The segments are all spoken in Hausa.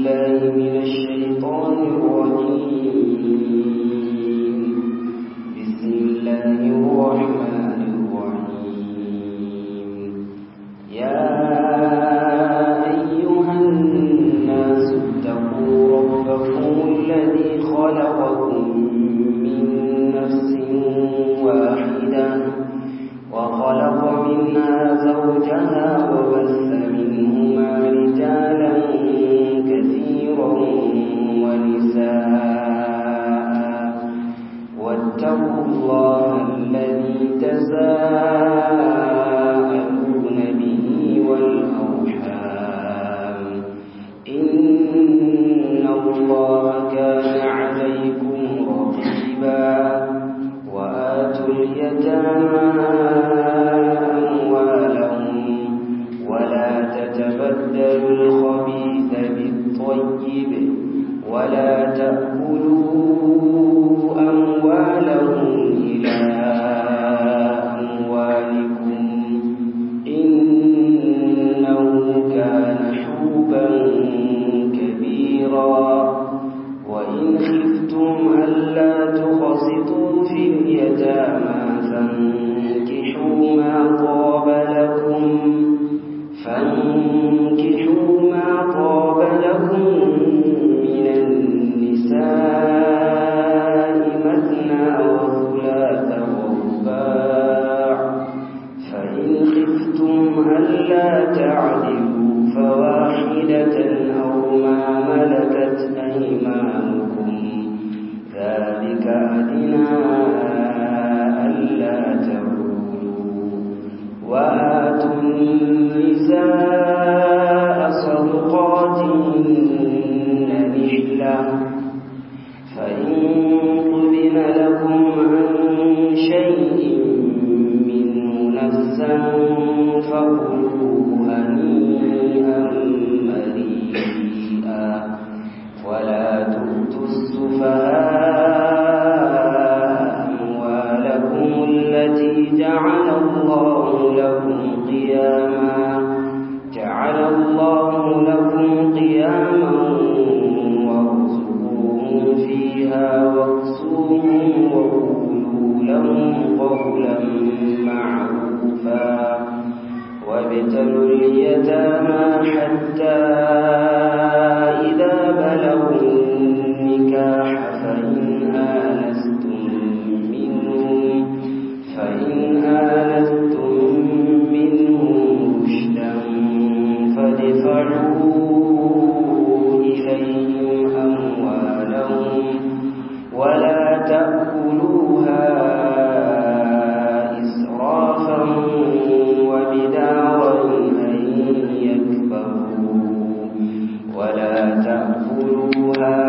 بالله من الشيطان الرجيم بسم الله الرحمن الرحيم يا أيها الناس اتقوا ربكم الذي خلقكم من نفس واحدة وخلق منها زوجها وبث منهما رجالا كثيرا ونساء واتقوا الله الذي تساءلون به والأرحام إن الله كان عليكم رقيبا وآتوا اليتامى أموالهم ولا تتبدلوا الخبيث بالطيب ولا تأكلوا أموالهم إلى أموالكم إنه كان حوبا كبيرا وإن خفتم ألا تقسطوا في اليتامى فانكحوا ما طاب لكم فانكحوا ما طاب لكم من النساء مثنى وثلاث ورباع فإن خفتم ألا تعدلوا فواحدة أو ما ملكت أيمانكم ذلك أدنى ألا تعولوا وآتوا النساء صدقاتهن نحلة فإن طبن لكم عن شيء منه نفسا فكلوه هنيئا مريئا ولا تؤتوا السفهاء أموالكم التي جعل الله لكم قياما جعل الله لكم قياما وارزقوهم فيها واكسوهم وقولوا لهم قولا معروفا وابتلوا اليتامى حتى إذا بلغوا النكاح فإن آنستم منهم فإن آنستم منهم رشدا فادفعوا إليهم أموالهم ولا تأكلوها إسرافا وبدارا أن يكبروا ولا تأكلوها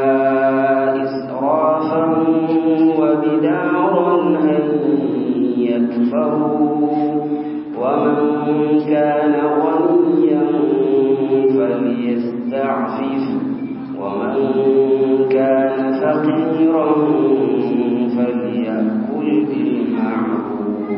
إسرافا وبدارا أن يكبروا ومن كان غنيا فليستعفف ومن كان فقيرا فليأكل بالمعروف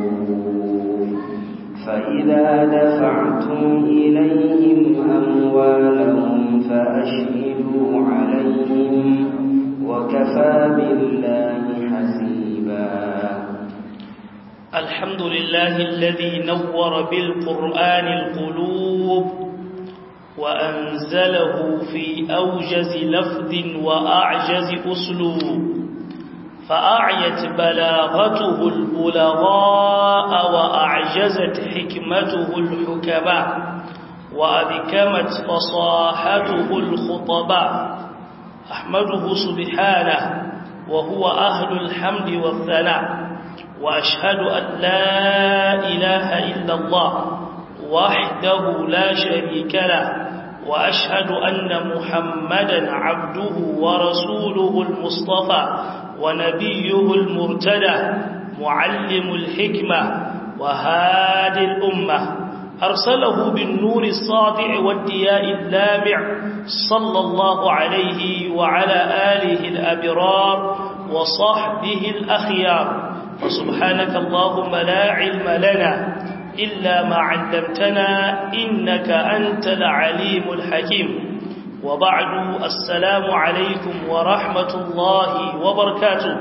فإذا دفعتم إليهم أموالهم فأشهدوا عليهم وكفى بالله حسيبا الحمد لله الذي نور بالقرآن القلوب وأنزله في أوجز لفظ وأعجز أسلوب فأعيت بلاغته البلغاء وأعجزت حكمته الحكماء وأذكمت فصاحته الخطباء أحمده سبحانه وهو أهل الحمد والثناء وأشهد أن لا إله إلا الله وحده لا شريك له وأشهد أن محمدا عبده ورسوله المصطفى ونبيه المرتدى معلم الحكمة وهادي الأمة أرسله بالنور الساطع والدياء اللامع صلى الله عليه وعلى آله الأبرار وصحبه الأخيار وسبحانك اللهم لا علم لنا إلا ما علمتنا إنك أنت العليم الحكيم وبعد السلام عليكم ورحمة الله وبركاته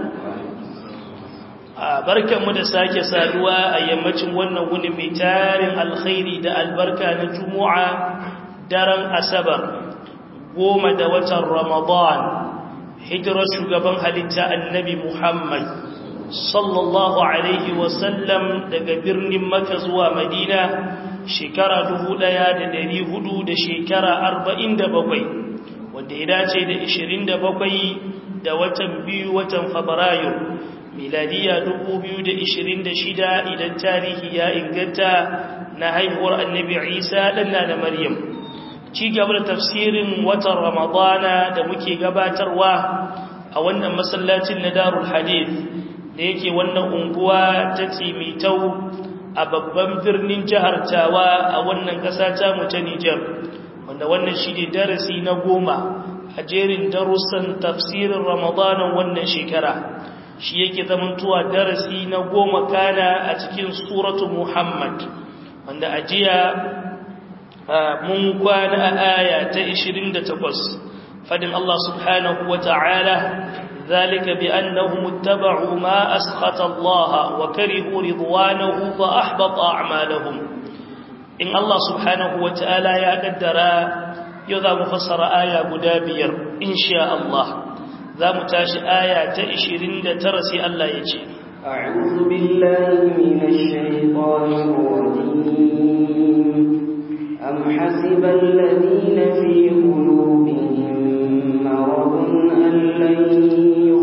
barkanmu da sake saduwa a yammacin wannan wuni mai tarin alkhairi da albarka na juma'a daren asabar goma da watan ramadan hijirar shugaban halitta annabi muhammad sallallahu alaihi wasallam daga birnin maka zuwa madina shekara dubu ɗaya da dari hudu da shekara arba'in da bakwai wanda ya dace da ishirin da bakwai da watan biyu watan fabrairu miladiya dubu biyu da ishirin da shida idan tarihi ya inganta na haihuwar annabi isa ɗanna da maryam ci gaba da tafsirin watan ramadana da muke gabatarwa a wannan masallacin na darul hadith da yake wannan unguwa ta tsimitau a babban birnin jihar tawa a wannan ƙasa ta mu ta Nijar wanda wannan shi ne darasi na goma a jerin darussan tafsirin ramadanin wannan shekara shi yake zamantuwa darasi na goma kana a cikin suratu muhammad wanda a jiya mun kwana a aya ta 28 fadin Allah subhanahu wa ta'ala ذلك بأنهم اتبعوا ما أسخط الله وكرهوا رضوانه فأحبط أعمالهم إن الله سبحانه وتعالى يقدر يذا مفسر آية مدابير إن شاء الله ذا متاش آية تأشرين ترسي الله يجي أعوذ بالله من الشيطان الرجيم أم حسب الذين في قلوبهم مرض أن لن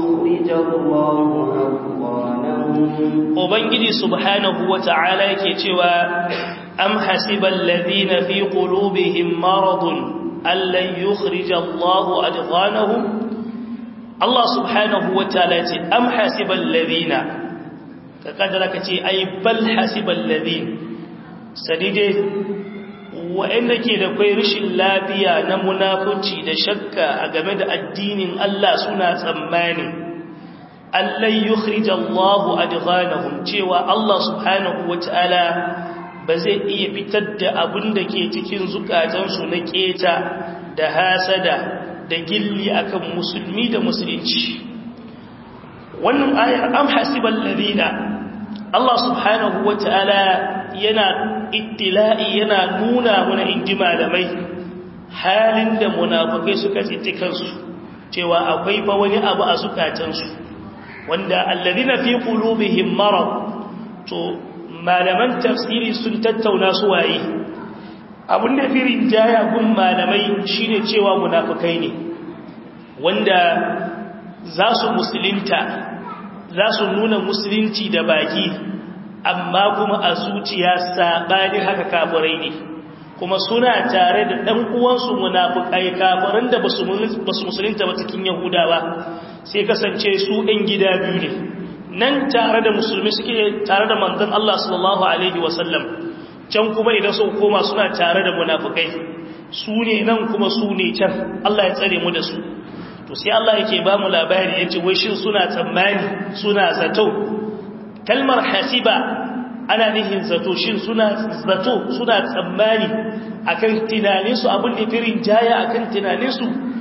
Ubangiji subhanahu wa ta'ala yake cewa, Am hasiban ladina fi qulubihim maradun allan yukhrij Allahu adghanahum Allah subhanahu wa ta'ala ce am hasiban ladina ka kadara ka ce ai bal hasiban ladin sadide wa'anda ke da kai rashin lafiya na munafunci da shakka a game da addinin Allah suna tsammani Allah yukhrij Allahu adghanahum cewa Allah subhanahu wataala ba zai iya fitar da abin da ke cikin zukatansu na keta da hasada da gilli akan musulmi da musulunci wannan ayar am hasibal ladina Allah subhanahu wataala yana ittila'i yana nuna mana inji malamai halin da munafukai suka tsinci kansu cewa akwai fa wani abu a zukatansu wanda alladhina fi qulubihim marad to malaman tafsiri sun tattauna su waye abun da fi rinjaya gun malamai shine cewa munafukai ne wanda za su musulunta za su nuna musulunci da baki amma kuma a zuciya saɓani haka kafirai ne kuma suna tare da ɗan uwansu munafukai kafiran da ba su musulunta ba cikin yahudawa sai kasance su ɗan gida biyu ne nan tare da musulmi suke tare da manzon Allah sallallahu alaihi wasallam can kuma idan su koma suna tare da munafukai su ne nan kuma su ne can Allah ya tsare mu da su to sai Allah yake ba mu labari yace wai shin suna tsammani suna zato kalmar hasiba ana nihin zato shin suna zato suna tsammani akan tunaninsu abin da firin jaya akan tunaninsu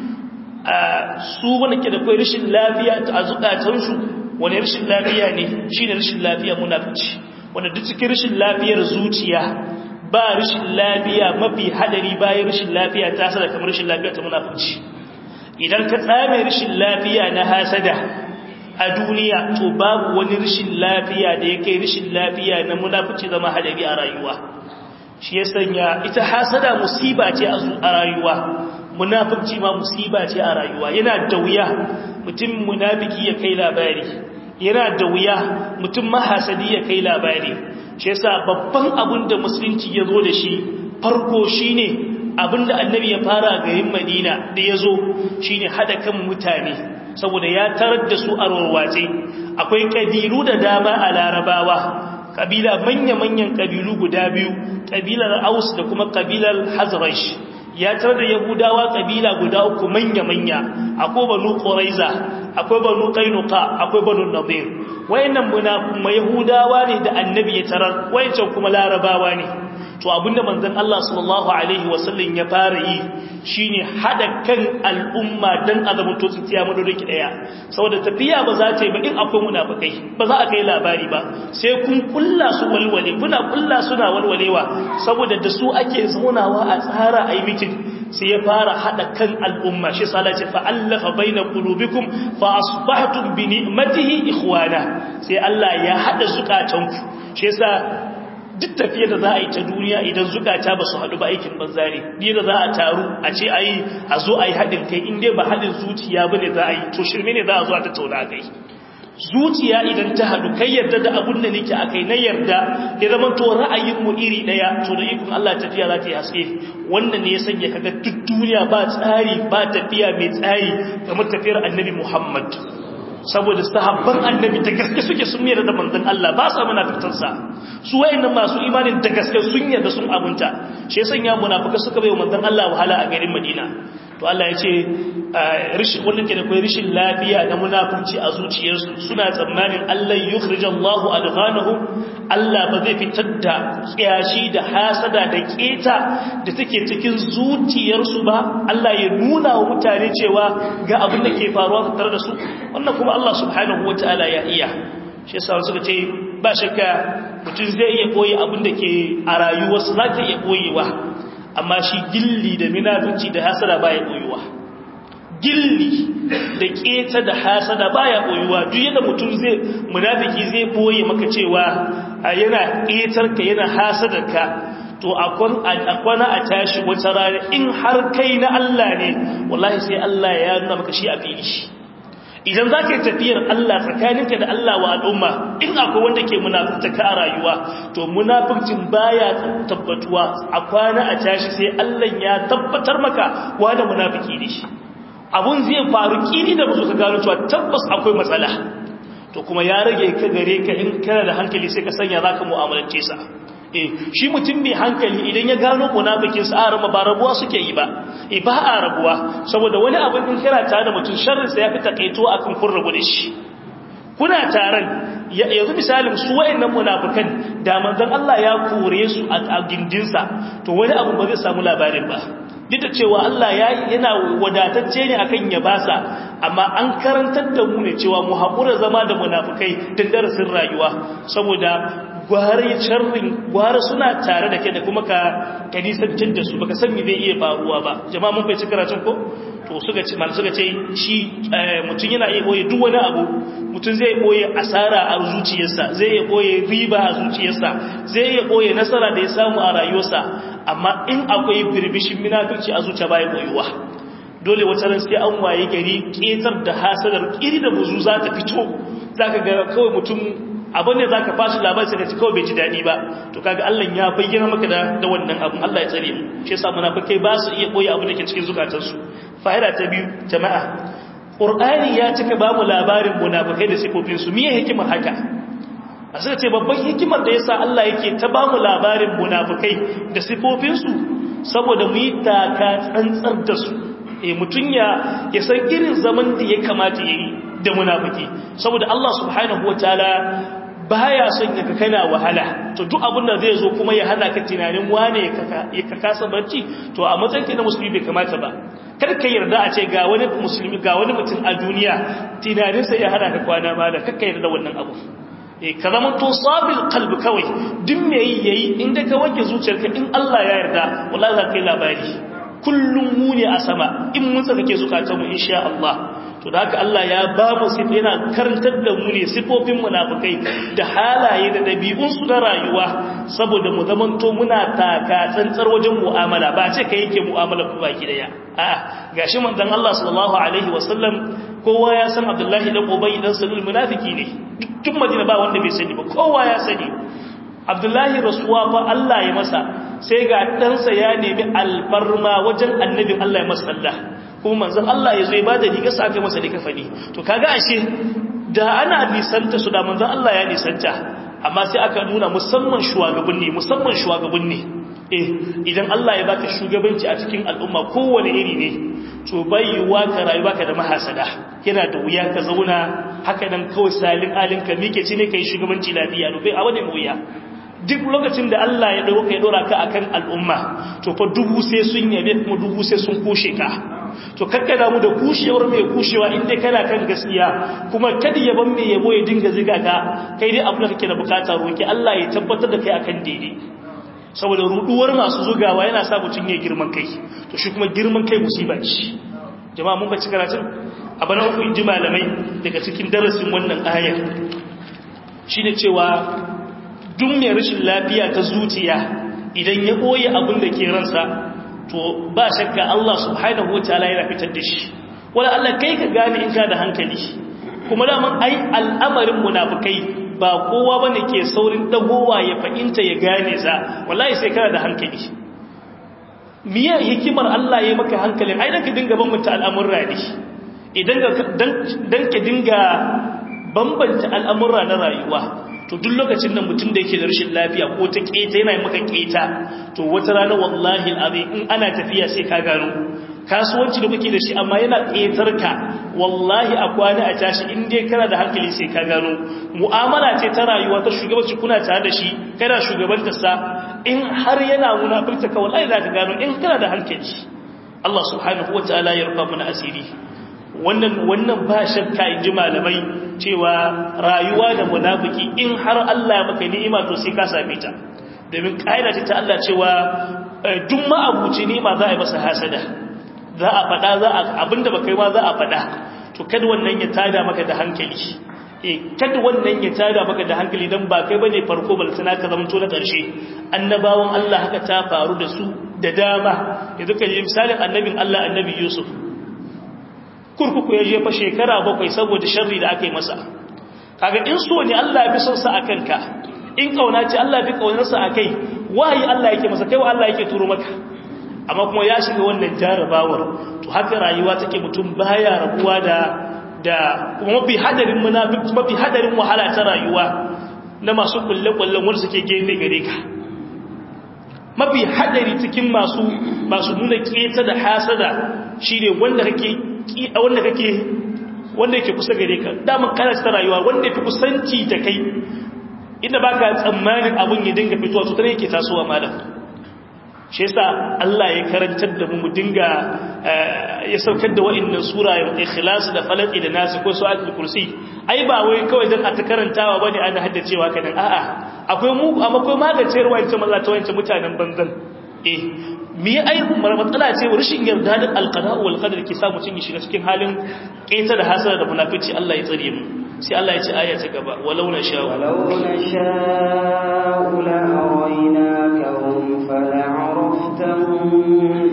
su wanda ke da kai rashin lafiya a zukatansu wani rashin lafiya ne shi ne rashin lafiya munafici wanda duk cikin rashin lafiyar zuciya ba rashin lafiya mafi hadari bayan rashin lafiya ta sada kamar rashin lafiya ta munafici idan ka tsame rashin lafiya na hasada a duniya to babu wani rashin lafiya da ya kai rashin lafiya na munafici zama hadari a rayuwa shi ya sanya ita hasada musiba ce a rayuwa munafiki ma musiba ce a rayuwa yana da wuya mutum munafiki ya kai labari yana da wuya mutum mahasadi ya kai labari shi yasa babban abin da musulunci ya zo da shi farko shine abin da annabi ya fara garin madina da ya zo shine hada kan mutane saboda ya tarar da su a rorwace akwai kabilu da dama a larabawa kabila manya-manyan kabilu guda biyu kabilar aus da kuma kabilar hazrash ya tarar da yahudawa kabila guda uku manya-manya akwai banu quraiza akwai banu qainuqa akwai banu nadir wayannan muna yahudawa ne da annabi ya tarar wayancan kuma larabawa ne to abinda manzon Allah sallallahu alaihi wasallam ya fara yi shine hada kan al'umma dan azamin to tsiya madodin ki daya saboda tafiya ba za ta yi ba in akwai munafikai ba za a kai labari ba sai kun kulla su walwale kuna kulla suna walwalewa saboda da su ake zaunawa a tsara ayi mitin sai ya fara hada kan al'umma shi sala ce fa'allafa baina qulubikum fa asbahtum bi ni'matihi ikhwana sai Allah ya hada zukatanku shi yasa duk tafiyar da za a yi ta duniya idan zukata ba su haɗu ba aikin banza ne ni da za a taru a ce a yi a zo a yi haɗin kai inda ba haɗin zuciya ba ne za a yi to shirme ne za a zo a tattauna kai zuciya idan ta haɗu kai yarda da abun da nake akai na yarda ya zama to ra'ayinmu iri ɗaya to da ikon Allah tafiya za ta yi haske wannan ne ya sanya kaga duk duniya ba tsari ba tafiya mai tsari kamar tafiyar annabi Muhammad saboda sahabban annabi da gaske suke sun yarda da manzon Allah ba sa munafikansa su wayannan masu imanin da gaske sun yarda sun abunta shi yasa ya munafika suka bai manzon Allah wahala a garin Madina to Allah ya ce rishin wannan ke da kai rishin lafiya da munafurci a zuciyarsu suna tsammanin Allah yukhrijallahu adghanahum Allah ba zai fitar da kiyashi da hasada da keta da take cikin zuciyarsu ba Allah ya nuna wa mutane cewa ga abin da ke faruwa tattare da su wannan kuma Allah subhanahu wataala ya iya shi yasa suka ce ba shakka mutum zai iya koyi abin da ke a rayuwarsa za ka iya koyewa amma shi gilli da minafinci da hasada baya koyuwa gilli da keta da hasada baya koyuwa duk yadda mutum zai munafiki zai boye maka cewa yana ketar ka yana hasadar ka to akwana a tashi wata rana in har kai na Allah ne wallahi sai Allah ya nuna maka shi a fili shi idan za ka yi tafiyar Allah tsakaninka da Allah wa al'umma in akwai wanda ke munafurta ka a rayuwa to munafurcin baya tabbatuwa a kwana a tashi sai Allah ya tabbatar maka wanda munafiki ne shi abun zai faru kini da musu ka gano cewa tabbas akwai matsala to kuma ya rage ka gare ka in kana da hankali sai ka sanya za ka mu'amalance sa eh shi mutum mai hankali idan ya gano munafikin sa a rama ba rabuwa suke yi ba eh ba a rabuwa saboda wani abin in kana tare da mutum sharrin sa yafi takaito akan kun rabu da shi kuna taron yanzu misalin su wayannan munafikan da manzon Allah ya kore su a gindinsa to wani abu ba zai samu labarin ba duk da cewa Allah yana wadatacce ne akan ya basa amma an karantar da mu ne cewa mu haƙura zama da munafukai don darasin rayuwa saboda gware sharrin gware suna tare da ke da kuma ka ka nisancin da su baka san me zai iya faruwa ba jama'a mun bai ci karatun ko to suka ce mal suka ce shi mutum yana iya boye duk wani abu mutum zai boye asara a zuciyarsa zai iya boye riba a zuciyarsa zai iya boye nasara da ya samu a rayuwarsa amma in akwai birbishin munafurci a zuciya bai boyuwa dole wata ran sai an waye gari ketar da hasadar kiri da buzu za ta fito zaka ga kawai mutum abin da za ka fashi labar sai ka ci kawai bai ji daɗi ba to kaga Allah ya bayyana maka da da wannan abin Allah ya tsare mu shi yasa munafikai ba su iya koyi abin da ke cikin zukatansu fa'ida ta biyu jama'a Qur'ani ya cika ba mu labarin munafikai da sifofin su miye hikimar haka a sai ce babban hikimar da yasa Allah yake ta ba mu labarin munafikai da sifofin su saboda mu yi taka tsantsar da su eh mutun ya ya san irin zaman da ya kamata yayi da munafiki saboda Allah subhanahu wataala baya son ka kana wahala to duk abin da zai zo kuma ya hana ka tunanin wane ya ka kasa barci to a matsayin ka na musulmi bai kamata ba kar ka yarda a ce ga wani musulmi ga wani mutum a duniya tunaninsa ya hana ka kwana mala kar ka yarda wannan abu eh ka zama to sabil qalbi kawai duk me yayi inda ka wanke zuciyarka in Allah ya yarda wallahi za ka yi labari kullum mu ne a sama in mun saka ke zukatanmu insha Allah to da haka Allah ya ba mu sif yana karantar da mu ne sifofin munafikai da halaye da dabi'un su na rayuwa saboda mu zamanto muna taka tsantsar wajen mu'amala ba ce kai yake mu'amala ku baki daya a'a gashi manzon Allah sallallahu alaihi wasallam kowa ya san Abdullahi dan Ubay dan Salul munafiki ne duk Madina ba wanda bai sani ba kowa ya sani Abdullahi rasuwa fa Allah ya masa sai ga ɗansa ya nemi alfarma wajen annabin Allah ya masa Allah kuma manzon Allah ya zo ya bada riga sa aka masa dika fadi to kaga ashe da ana nisanta su da manzon Allah ya nisanta amma sai aka nuna musamman shugabanni musamman shugabanni eh idan Allah ya baka shugabanci a cikin al'umma kowane iri ne to baiwa ka rayuwa ka da mahasada yana da wuya ka zauna haka nan kawai salin alin ka mike ci ne kai shugabanci lafiya no bai a wani wuya duk lokacin da Allah ya dauka ya dora ka akan al'umma to fa dubu sai sun yabe kuma dubu sai sun kushe ka to kakkada mu da kushewar mai kushewa inda kana kan gaskiya kuma kada yaban mai yabo ya dinga ziga ka kai dai abin da kake da bukata roki Allah ya tabbatar da kai akan daidai saboda ruduwar masu zugawa yana sa mutun ya girman kai to shi kuma girman kai musiba ce jama'a mun bace karatun abana uku inji malamai daga cikin darasin wannan ayar shine cewa duk mai rashin lafiya ta zuciya idan ya boye abin da ke ransa to ba shakka Allah subhanahu wataala yana fitar da shi wala Allah kai ka gane in ka da hankali kuma daman ai al'amarin munafikai ba kowa bane ke saurin dagowa ya fahimta ya gane sa wallahi sai kana da hankali miya hikimar Allah ya maka hankalin ai dan ka dinga bambanta al'amurra ne idan dan ka dinga bambanta al'amurra na rayuwa to duk lokacin da mutum da yake da rashin lafiya ko ta keta yana maka keta to wata rana wallahi al'azim in ana tafiya sai ka gano kasuwanci da kuke da shi amma yana ƙetar ka wallahi a kwana a tashi in dai kana da hankali sai ka gano mu'amala ce ta rayuwa ta shugabanci kuna tare da shi kana shugabanta sa in har yana munafurta ka wallahi za ka gano in kana da hankali Allah subhanahu wataala ya rufa mana asiri wannan wannan ba shakka in ji malamai cewa rayuwa da munafiki in har Allah ya maka ni'ima to sai ka same ta domin kaida ce ta Allah cewa duk ma'abuci ni'ima za a yi masa hasada za a faɗa za a abinda baka yi ma za a faɗa to kada wannan ya tada maka da hankali eh kada wannan ya tada maka da hankali dan ba kai bane farko bal sana ka zama to na ƙarshe annabawan Allah haka ta faru da su da dama yanzu kan misalin annabin Allah annabi Yusuf kurkuku ya jefa shekara bakwai saboda sharri da aka yi masa kaga in so ne Allah ya fi son sa akan ka in kauna ce Allah ya fi kaunar sa akai wahayi Allah yake masa kai wa Allah yake turo maka amma kuma ya shiga wannan jarabawar to haka rayuwa take mutum baya rabuwa da da kuma mafi hadarin munafiki mafi hadarin wahala ta rayuwa na masu kulle-kullen wanda suke gefe gare ka mafi hadari cikin masu masu nuna keta da hasada shine wanda kake wanda kake wanda yake kusa gare ka daman kana ta rayuwa wanda yake kusanci da kai inda baka tsammanin abun ya dinga fitowa to tare yake tasowa malam shi yasa Allah ya karantar da mu mu dinga ya saukar da wa'annan sura ya ikhlas da falaq da nas ko su'atul kursi ai ba wai kawai dan a ta karantawa bane ana haddacewa kadan a'a akwai mu amma akwai magance ruwa ita maza ta wancan mutanen banzan eh me ai matsala ce rashin yarda da alqada wal qadar ke sa mutun ya shiga cikin halin kaita da hasara da munafici Allah ya tsare mu sai Allah ya ce aya ta gaba walau na sha walau na sha'u la araynakahum fala'araftahum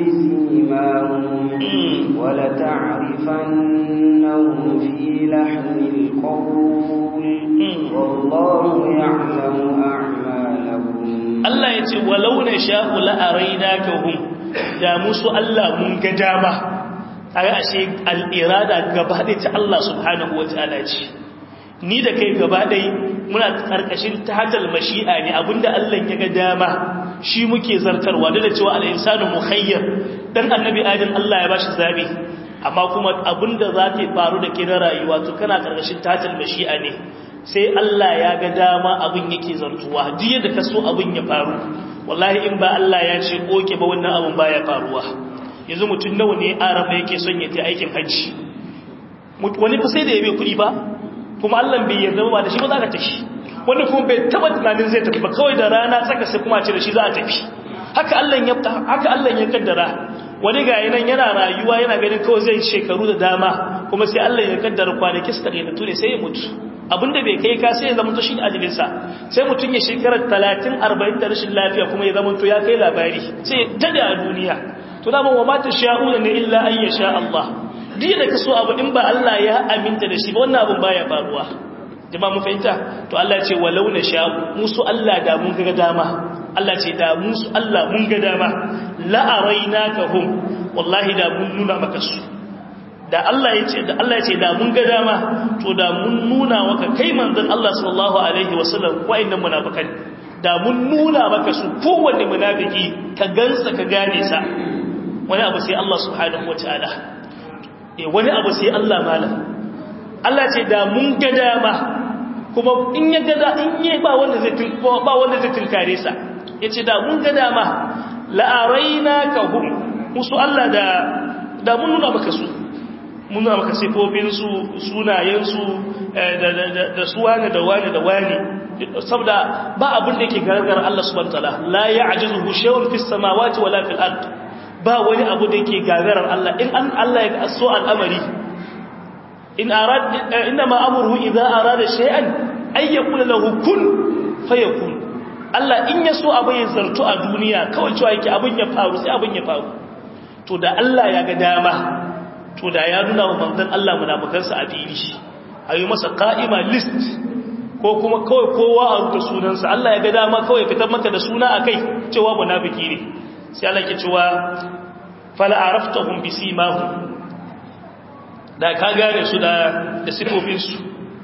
bisimahum wa la ta'rifannahum fi lahnil qawl wallahu ya'lamu a'malakum Allah ya ce walau na sha'u la araynakahum da musu Allah mun ga dama a ashe al'irada gaba ɗaya ta Allah subhanahu wa ta'ala ce ni da kai gaba ɗai muna ƙarƙashin tahatal mashi'a ne abinda Allah ya ga dama shi muke zartarwa da cewa al'insanu muhayyar dan annabi adam Allah ya bashi zabi amma kuma abinda za ta faru da ke na rayuwa to kana ƙarƙashin tahatal mashi'a ne sai Allah ya ga dama abin yake zartuwa duk yadda ka so abin ya faru wallahi in ba Allah ya ce oke ba wannan abin baya faruwa yanzu mutum nawa ne arama yake son ya ta aikin hajji wani fa sai da ya bai kuɗi ba kuma Allah bai yarda ba da shi ba za ka tafi wanda kuma bai taba tunanin zai tafi ba kawai da rana tsaka sai kuma ce da shi za a tafi haka Allah ya haka Allah ya kaddara wani ga nan yana rayuwa yana ganin kawai zai shekaru da dama kuma sai Allah ya kaddara kwanaki su tare da tune sai ya mutu abinda bai kai ka sai ya zama to shi ajalin sa sai mutun ya shekara 30 40 da rashin lafiya kuma ya zama to ya kai labari sai ya dade a duniya to da wa ma tasha'una ne illa an yasha Allah duk da kaso abu in ba Allah ya aminta da shi ba wannan abun baya faruwa jama'a mun fahimta to Allah ce walau na sha musu Allah da mun ga dama Allah ce da musu Allah mun ga dama la arainakahum wallahi da mun nuna maka su da Allah ya ce da Allah ya ce da mun ga dama to da mun nuna maka kai manzon Allah sallallahu alaihi wasallam wa'annan munafikan da mun nuna maka su kowanne munafiki ka gansa ka gane sa wani abu sai Allah subhanahu wataala eh wani abu sai Allah malam Allah ce da mun ga dama kuma in ya gada in yi ba wanda zai ba wanda zai tinkare sa yace da mun ga dama la araina ka hum musu Allah da da mun nuna maka su mun nuna maka sifofin su sunayen su da da da su wani da wani da wani saboda ba abin da yake gargar Allah subhanahu wataala la ya'jizuhu shay'un fis samawati wala fil ard ba wani abu da yake gagarar Allah in an Allah ya so al'amari in arad inma amruhu idza arada shay'an ay yaqulu lahu kun fayakun Allah in ya so abin ya zartu a duniya kawai cewa yake abin ya faru sai abin ya faru to da Allah ya ga dama to da ya nuna wa manzon Allah munafikansa a fili ayi masa qa'ima list ko kuma kawai kowa a rubuta sunansa Allah ya ga dama kawai fitar maka da suna akai cewa munafiki ne sai Allah ke cewa fala araftahum bisimahum da ka gane su da da sifofin su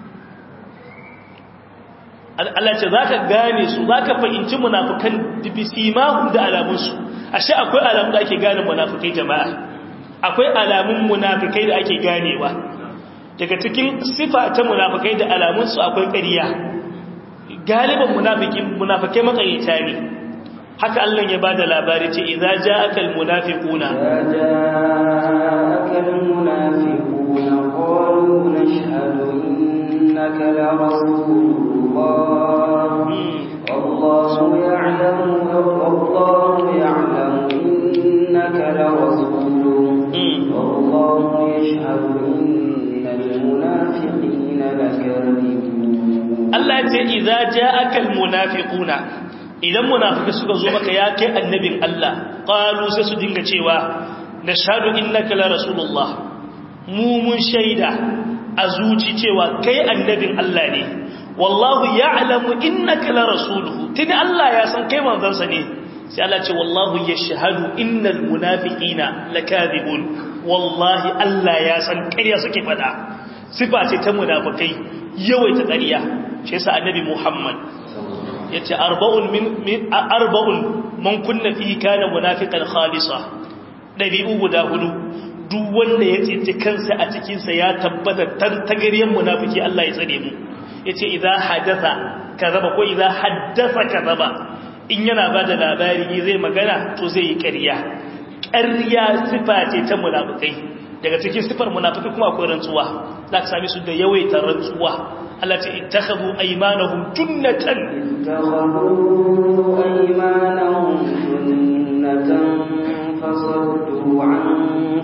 Allah ce zaka gane su zaka fahimci munafikan bisimahum da alamun su ashe akwai alamun da ake gane munafikai jama'a akwai alamun munafikai da ake ganewa daga cikin sifa ta munafikai da alamun su akwai ƙarya galiban munafikin munafikai makayyata ne haka Allah ya bada labari ce idza ja'aka almunafiquna ja'aka almunafiquna qalu nashhadu innaka la rasulullah wallahu ya'lamu wallahu ya'lamu innaka la rasuluhu wallahu yashhadu innal munafiqina lakadibun Allah ya ce idza ja'aka almunafiquna idan munafiki suka zo maka ya kai annabin Allah qalu sai su dinga cewa nashhadu innaka la rasulullah mu mun shaida a zuci cewa kai annabin Allah ne wallahu ya'lamu innaka la rasuluhu tuni Allah ya san kai manzon sa ne sai Allah ce wallahu yashhadu innal munafiqina lakadibun wallahi Allah ya san ƙarya suke fada sifa ce ta munafikai yawaita ƙarya shi yasa annabi Muhammad yace arba'un min arba'un man kunna fihi kana munafiqan khalisa dabi'u guda hudu duk wanda ya tsinci kansa a cikin sa ya tabbata tantagariyan munafiki Allah ya tsare mu yace idza hadatha kazaba ko idza haddatha kazaba in yana bada labari zai magana to zai yi ƙarya ƙarya sifa ce ta munafikai daga cikin sifar munafiki kuma akwai rantsuwa za ka sami su da yawaita rantsuwa Allah ce ittakhadhu aymanahum junnatan ittakhadhu aymanahum junnatan fasaddu an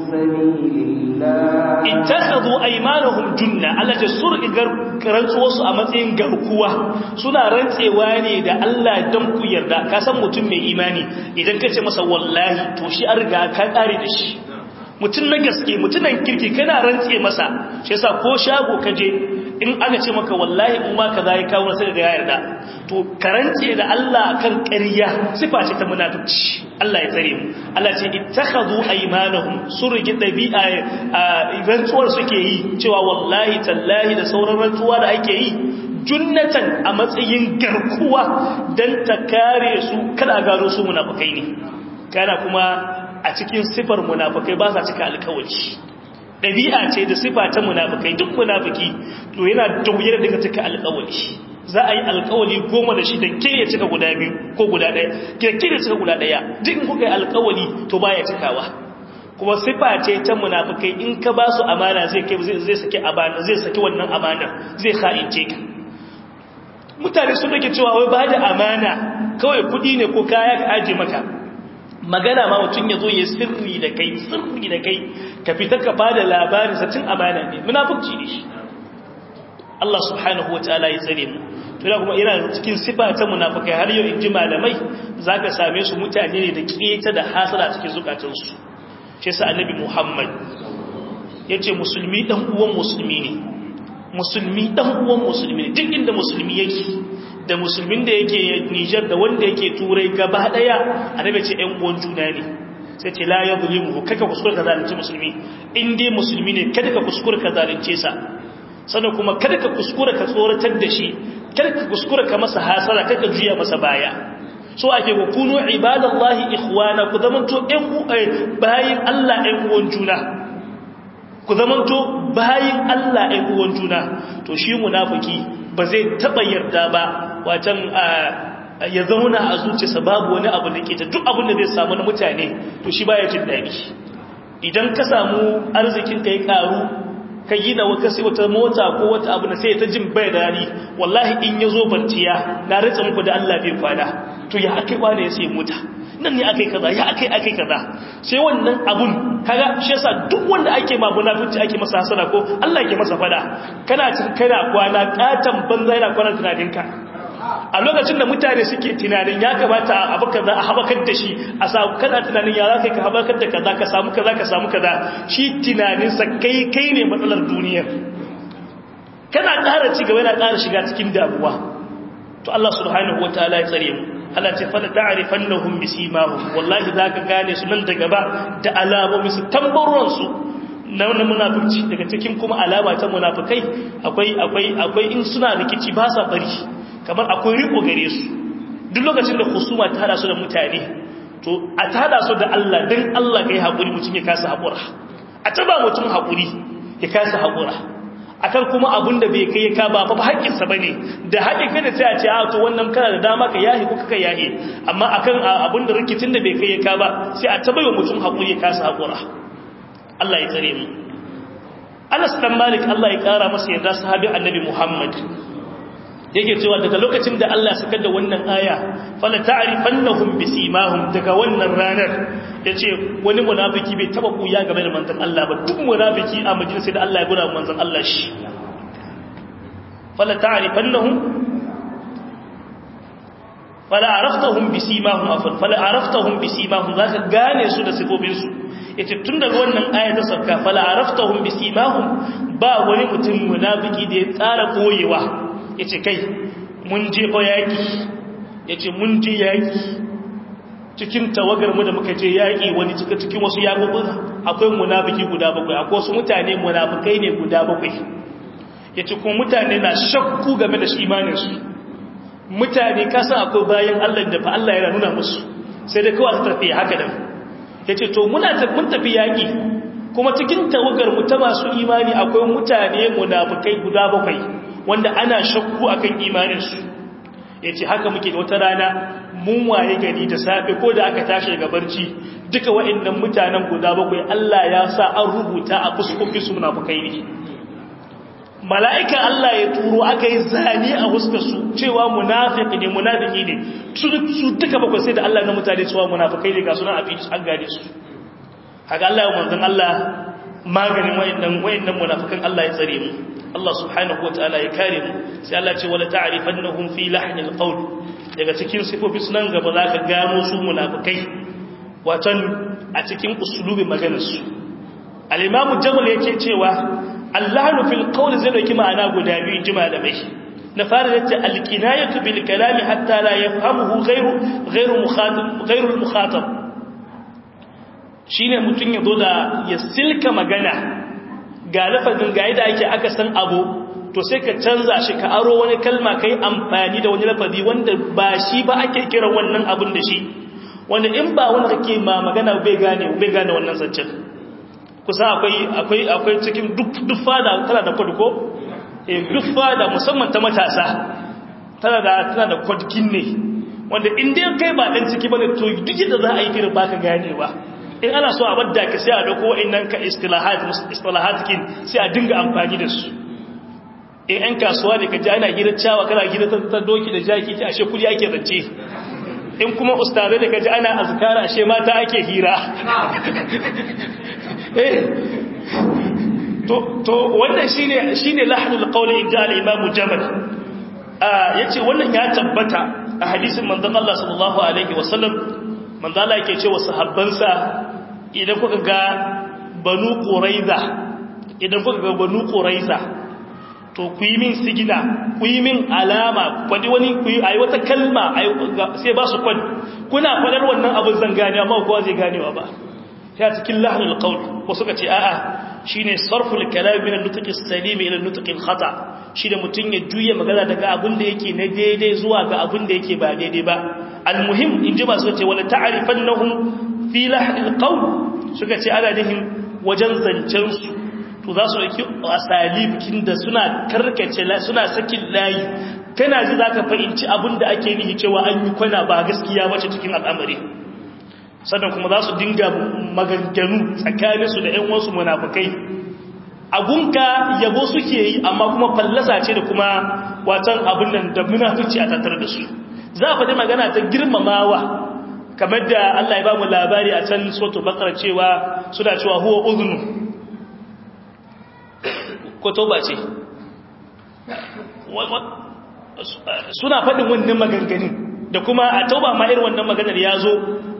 sabilillah ittakhadhu aymanahum junna Allah ce sur igar rantsuwa su a matsayin garkuwa suna rantsewa ne da Allah dan ku yarda ka san mutum mai imani idan ka ce masa wallahi to shi an riga ka kare da shi mutum na gaske mutunan kirki kana rantse masa shi yasa ko shago ka je in aka ce maka wallahi in ma kaza ya kawo sai ga ya yarda to karance da Allah kan ƙarya sifa ce ta munafici Allah ya tsare mu Allah ce ittakhadhu aymanahum surgi dabi'a rantsuwar suke yi cewa wallahi tallahi da sauran rantsuwa da ake yi junnatan a matsayin garkuwa dan ta kare su kada gano su munafikai ne kana kuma a cikin sifar munafikai ba sa cika alkawari ɗabi'a ce da sifa ta munafikai duk munafiki to yana da wuyar daga cika alkawari za a yi alkawari goma da shi da ke ya cika guda biyu ko guda ɗaya ke ke ya cika guda ɗaya duk kuka yi alkawari to baya cikawa kuma sifa ce ta munafikai in ka ba su amana zai kai zai saki amana zai saki wannan amanar zai ha'ince ka mutane sun rike cewa wai ba da amana kawai kuɗi ne ko kaya ka aje maka magana ma mutum ya zo ya sirri da kai sirri da kai ka fita ka bada labarin sa cin amana ne munafurci ne shi Allah subhanahu wa ta'ala ya tsare mu to da kuma yana cikin sifa ta munafikai har yau in ji malamai zaka same su mutane ne da keta da hasara cikin zukatansu shi yasa annabi Muhammad yace musulmi dan uwan musulmi ne musulmi dan uwan musulmi ne duk inda musulmi yake da musulmin da yake Nijar da wanda yake Turai gaba daya annabi ce ƴan uwan juna ne sai ce la yadhlimu kaka kuskure ka zalunci musulmi in dai musulmi ne kada ka kuskure ka zalunce sa sannan kuma kada ka kuskure ka tsoratar da shi kada ka kuskure ka masa hasara kada ka juya masa baya so ake ku kunu ibadallahi ikhwana ku zamanto ƴan bayin Allah ƴan uwan juna ku zamanto bayin Allah ƴan uwan juna to shi munafiki ba zai taba yarda ba watan ya zauna a zuciyarsa babu wani abu da ke ta duk abin da zai samu na mutane to shi baya jin daɗi idan ka samu arzikin ka ya karu ka yi da wata sai wata mota ko wata abu na sai ta jin bai dadi wallahi in ya zo barciya na ritsa muku da Allah bai kwana to ya akai kwana ya sai mota nan ne akai kaza ya akai akai kaza sai wannan abun kaga shi yasa duk wanda ake ma munafici ake masa hasara ko Allah yake masa fada kana cin kana kwana katan banza yana kwana tunaninka a lokacin da mutane suke tunanin ya kamata a abu kaza a habakar da shi a samu kana tunanin ya za ka ka habakar da kaza ka samu kaza ka samu kaza shi tunaninsa kai kai ne matsalar duniyar kana ƙara ci gaba yana ƙara shiga cikin damuwa to Allah subhanahu wataala ya tsare mu Allah ce fala ta'rifannahum bisimahum wallahi zaka gane su nan da gaba da alamomin su tambaruwan su na wannan munafici daga cikin kuma alama ta munafikai akwai akwai akwai in suna rikici ba sa bari kamar akwai riko gare su duk lokacin da husuma ta hada su da mutane to a ta hada su da Allah dan Allah kai hakuri mutum ya kasa hakura a taba mutum hakuri ya kasa hakura akan kuma abun da bai kai ka ba fa haƙƙin sa bane da haƙƙin ka da sai a ce a to wannan kana da dama ka yahi ko kaka yahi amma akan abun da rikicin da bai kai ka ba sai a taba mutum hakuri ya kasa hakura Allah ya tsare mu Anas dan Malik Allah ya kara masa yarda sahabi Annabi Muhammad yake cewa daga lokacin da Allah suka da wannan aya fala ta'rifannahum bisimahum daga wannan ranar yace wani munafiki bai taba kuya game da manzon Allah ba duk munafiki a majalisa da Allah ya gura manzon Allah shi fala ta'rifannahum fala araftahum bisimahum afal fala araftahum bisimahum zaka gane su da sifofin su yace tun daga wannan aya ta sabka fala araftahum bisimahum ba wani mutum munafiki da ya tsara koyewa ya ce kai mun je fa yaƙi ya ce mun je yaƙi cikin tawagar mu da muka je yaƙi wani cika cikin wasu yaƙuɓin akwai munafiki guda bakwai akwai wasu mutane munafikai ne guda bakwai ya ce kuma mutane na shakku game da shi imaninsu mutane kasan akwai bayan allah da fa allah ya nuna musu sai da kawai ta tafi haka nan ya ce to muna mun tafi yaƙi kuma cikin tawagar mu ta masu imani akwai mutane munafikai guda bakwai wanda ana shakku akan imaninsu ya ce haka muke da wata rana mun waye gari da safe ko da aka tashi daga barci duka wa'annan mutanen guda bakwai Allah ya sa an rubuta a fuskokin su munafukai ne mala'ika Allah ya turo aka yi zane a huskar su cewa munafiki ne munafiki ne su duka bakwai sai da Allah na mutane cewa munafukai ne ga suna a fi an gane su haka Allah ya manzon Allah maganin wa'annan wa'annan munafikan Allah ya tsare mu Allah subhanahu wa ta'ala ya kare mu sai Allah ce wala ta'rifannahum fi lahnil qawl daga cikin sifofi sunan gaba zaka gano su munafikai watan a cikin usulubin maganar su al-imam jamal yake cewa allahnu fil qawl zai dauki ma'ana guda biyu jima da mai na fara da al-kinayatu bil kalami hatta la yafhamuhu ghayru ghayru mukhatab ghayru al-mukhatab shine mutun yazo da ya silka magana ga lafazin ga yadda ake aka san abu to sai ka canza shi ka aro wani kalma kai amfani da wani lafazi wanda ba shi ba ake kiran wannan abin da shi wanda in ba wanda kake ma magana bai gane bai gane wannan zancen kusa akwai akwai akwai cikin duk duk fada tana da kod ko eh duk fada musamman ta matasa tana da tana da kod kinne wanda in dai kai ba dan ciki bane to duk yadda za a yi firin baka ganewa in ana so a badda ka sai a dauko wa'annan ka istilahat istilahat kin sai a dinga amfani da su in an kasuwa ne ka ji ana hira cewa kana hira ta doki da jaki ta ashe kudi ake zance in kuma ustazai da ka ji ana azkara ashe mata ake hira to to wannan shine shine lahnul qawli inda al-imam jamal yace wannan ya tabbata a hadisin manzon Allah sallallahu alaihi wasallam manzo Allah yake cewa sahabbansa idan kuka ga banu quraiza idan kuka ga banu quraiza to ku yi min sigina ku yi min alama kwadi wani ku yi ayi wata kalma sai ba su kwad kuna fadar wannan abin zan gane amma kowa zai ganewa ba sai a cikin lahnul qawl ko suka ce a'a shine sarful kalam min an-nutq as-salim ila an-nutq al-khata shine mutun ya juye magana daga abin da yake na daidai zuwa ga abin da yake ba daidai ba al-muhim in ji ba suka ce wala ta'rifannahum fi lahnil qawl suka ce ana nihin wajen zancen su to za su ɗauki asalibikin da suna karkace suna sakin layi kana ji za ka fahimci abin da ake nihi cewa an yi kwana ba gaskiya wace cikin al'amari sannan kuma za su dinga maganganu tsakaninsu da ‘yan wasu munafukai agunka yabo suke yi amma kuma fallasa ce da kuma watan abin nan da munafici a tattar da su za a faɗi magana ta girmamawa kamar da Allah ya ba mu labari a can soto bakar cewa suna cewa huwa uzunu ko toba ce suna faɗin wannan maganganin da kuma a tauba ma irin wannan maganar ya zo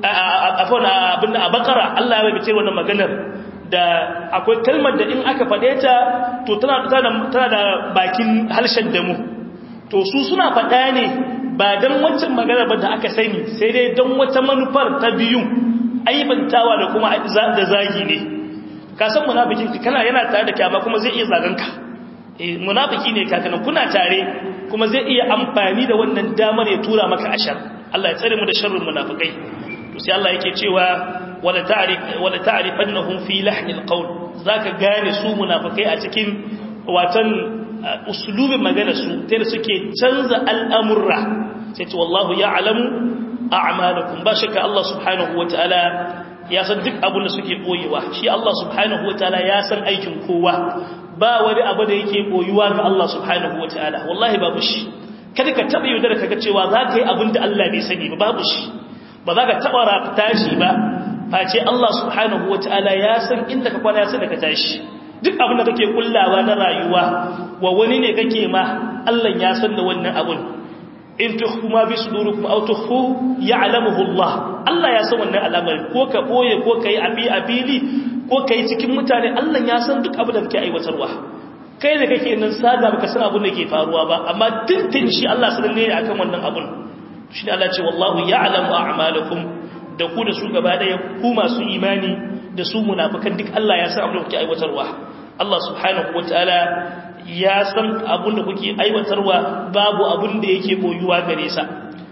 a bakara Allah ya bai wannan maganar da akwai kalmar da in aka faɗe ta to tana da bakin harshen damu to su suna faɗa ne ba don wancan maganar ba da aka sani sai dai don wata manufar ta biyun aibantawa da kuma da zagi ne ka san munafikin kana yana tare da kyama kuma zai iya zaganka munafiki ne kakanan kuna tare kuma zai iya amfani da wannan damar ya tura maka ashar Allah ya tsare mu da sharrin munafikai to sai Allah yake cewa wala ta'rif wala ta'rifannahum fi lahn alqawl zaka gane su munafikai a cikin watan uslubin magana su ta da suke canza al'amurra sai ce wallahu ya'lamu a'malakum ba shakka Allah subhanahu wataala ya san duk abin da suke boyewa shi Allah subhanahu wataala ya san aikin kowa ba wani abu da yake boyuwa ga Allah subhanahu wataala wallahi babu shi kada ka taba yaudar ka ga cewa za ka yi abin da Allah bai sani ba babu shi ba za ka taba rafta shi ba face Allah subhanahu wataala ya san inda ka kwana ya san da ka tashi duk abin da kake kullawa na rayuwa wa wani ne kake ma Allah ya san da wannan abun in tukhfu ma bi sudurikum aw tukhfu ya'lamuhu Allah Allah ya san wannan al'amari ko ka boye ko kai abi abili ko kai cikin mutane Allah ya san duk abin da kake aiwatarwa kai da kake nan sada baka san abin da ke faruwa ba amma tintin shi Allah sanin ne akan wannan abun shi Allah ce wallahu ya'lamu a'malakum da ku da su gaba daya ku masu imani da su munafikan duk Allah ya san abin da kuke aiwatarwa Allah subhanahu wataala ya san abin da kuke aiwatarwa babu abin da yake boyuwa gare sa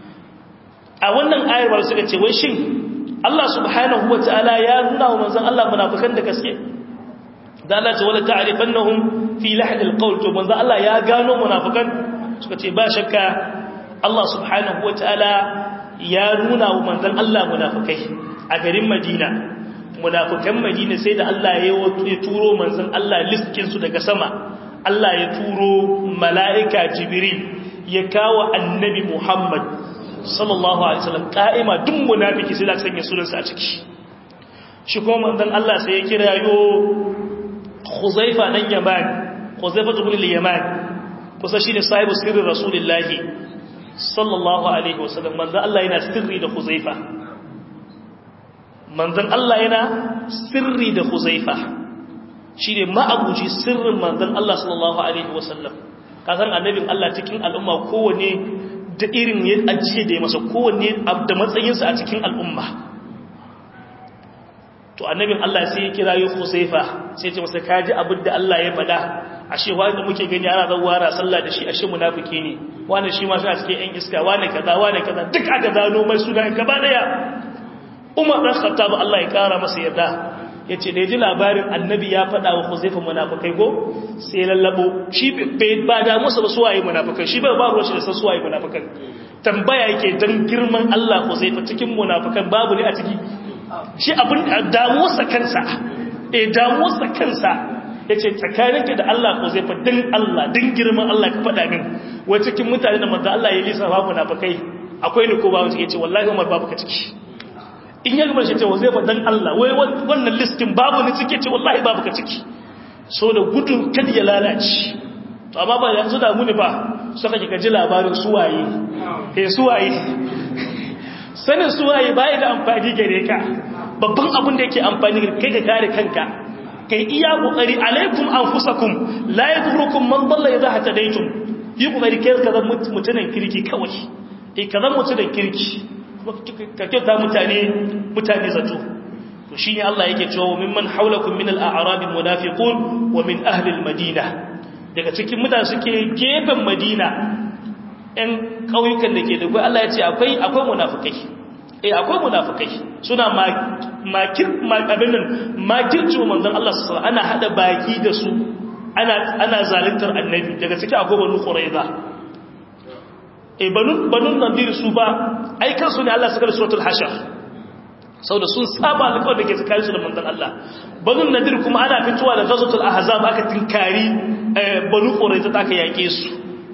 a wannan ayar ba suka ce wai shin Allah subhanahu wataala ya nuna wa manzon Allah munafikan da gaske da Allah ce wala ta'rifannahum fi lahd alqawl to manzon Allah ya gano munafikan suka ce ba shakka Allah subhanahu wataala ya nuna wa manzon Allah munafikai a garin Madina munafikan Madina sai da Allah ya turo manzon Allah liskin su daga sama Allah ya turo mala'ika Jibril ya kawo annabi Muhammad sallallahu alaihi wasallam ka'ima duk munafiki sai da sanya sunansa a ciki shi kuma manzon Allah sai ya kira yo Khuzaifa dan Yaman Khuzaifa ibn al-Yaman kusa shine sahibu sirri Rasulullahi sallallahu alaihi wasallam manzon Allah yana sirri da Khuzaifa manzon Allah yana sirri da Khuzaifa shine ma'abuci sirrin manzon Allah sallallahu alaihi wasallam kasan annabin Allah cikin al'umma kowane da irin ya ajiye da ya masa kowanne da matsayinsa a cikin al'umma to annabin Allah sai ya kira yi Husaifa sai ce masa kaji abin da Allah ya faɗa ashe wani da muke gani ana zawara sallah da shi ashe munafiki ne wani shi ma suna cikin yan iska wani kaza wani kaza duk aka gano mai suna gaba daya Umar dan Khattab Allah ya kara masa yarda yace da ji labarin annabi ya faɗa wa Huzaifa munafikai ko sai lallabo shi bai ba da musu ba suwaye munafikai shi bai ba ruwa shi da san suwaye munafikan tambaya yake dan girman Allah Huzaifa cikin munafikan babu ne a ciki shi abin damuwarsa kansa eh damuwarsa kansa yace tsakaninka da Allah Huzaifa dan Allah dan girman Allah ka faɗa min wai cikin mutane da manzo Allah ya lisa babu munafikai akwai ne ko babu ciki yace wallahi Umar babu ka ciki in ya gaba shi ce zai faɗin Allah wai wannan listin babu ni cike ce wallahi babu ka ciki so da gudun kad ya lalace to amma ba yanzu da muni ba suka kika ji labarin suwaye eh suwaye sanin suwaye bai da amfani gare ka babban abin da yake amfani kai ka kare kanka kai iya kokari alaikum anfusakum la yadurukum man dalla idha hatadaytum yi kokari kai ka zama mutunan kirki kawai eh ka zama mutunan kirki ka kyauta mutane mutane zato to shi ne Allah yake cewa mimman haulakum min al-a'rab munafiqun wa min ahli al-madina daga cikin mutane suke gefen madina ɗan ƙauyukan da ke da Allah ya ce akwai akwai munafikai eh akwai munafikai suna makir abin nan makirci wa manzon Allah sallallahu ana hada baki da su ana ana zaluntar annabi daga cikin akwai banu quraiza eh banu banu nadir su ba ai kansu ne Allah saka suratul hashar saboda sun saba alƙawar da ke tsakaninsu da manzon Allah banu nadir kuma ana fitowa da ghazwatul ahzab aka tinkari banu quraiza ta aka yake su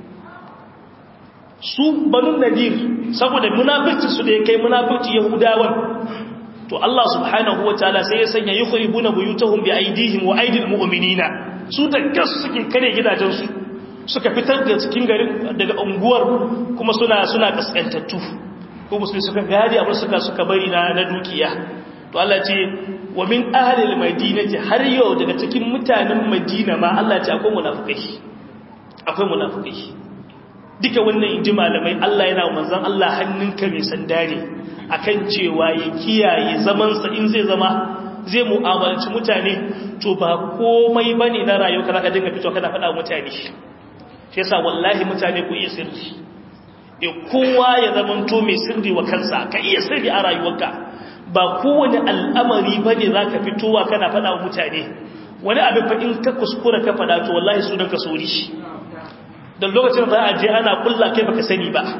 su banu nadir saboda munafirci su da ya kai munafirci yahudawan to Allah subhanahu wataala sai ya sanya yukhribuna buyutahum bi aidihim wa aidil mu'minina su da gas suke kare gidajensu suka fitar da cikin garin daga unguwar kuma suna suna kaskantattu ko musulmi suka gadi abin suka suka bari na na dukiya to Allah ce wa min ahli al-madinati har yau daga cikin mutanen Madina ma Allah ce akwai munafikai akwai munafikai duka wannan inji malamai Allah yana manzon Allah hannunka mai sanda ne akan cewa ya kiyaye zaman sa in zai zama zai mu'amalanci mutane to ba komai bane na rayuwa kana ka dinga fito kana faɗa mutane shi yasa wallahi mutane ku iya sirri e kowa ya zamanto mai sirri wa kansa ka iya sirri a rayuwarka ba kowane al'amari bane zaka fitowa kana faɗa wa mutane wani abin fa in ka kuskura ka faɗa to wallahi sunan ka sori shi dan lokacin da za a je ana kulla kai baka sani ba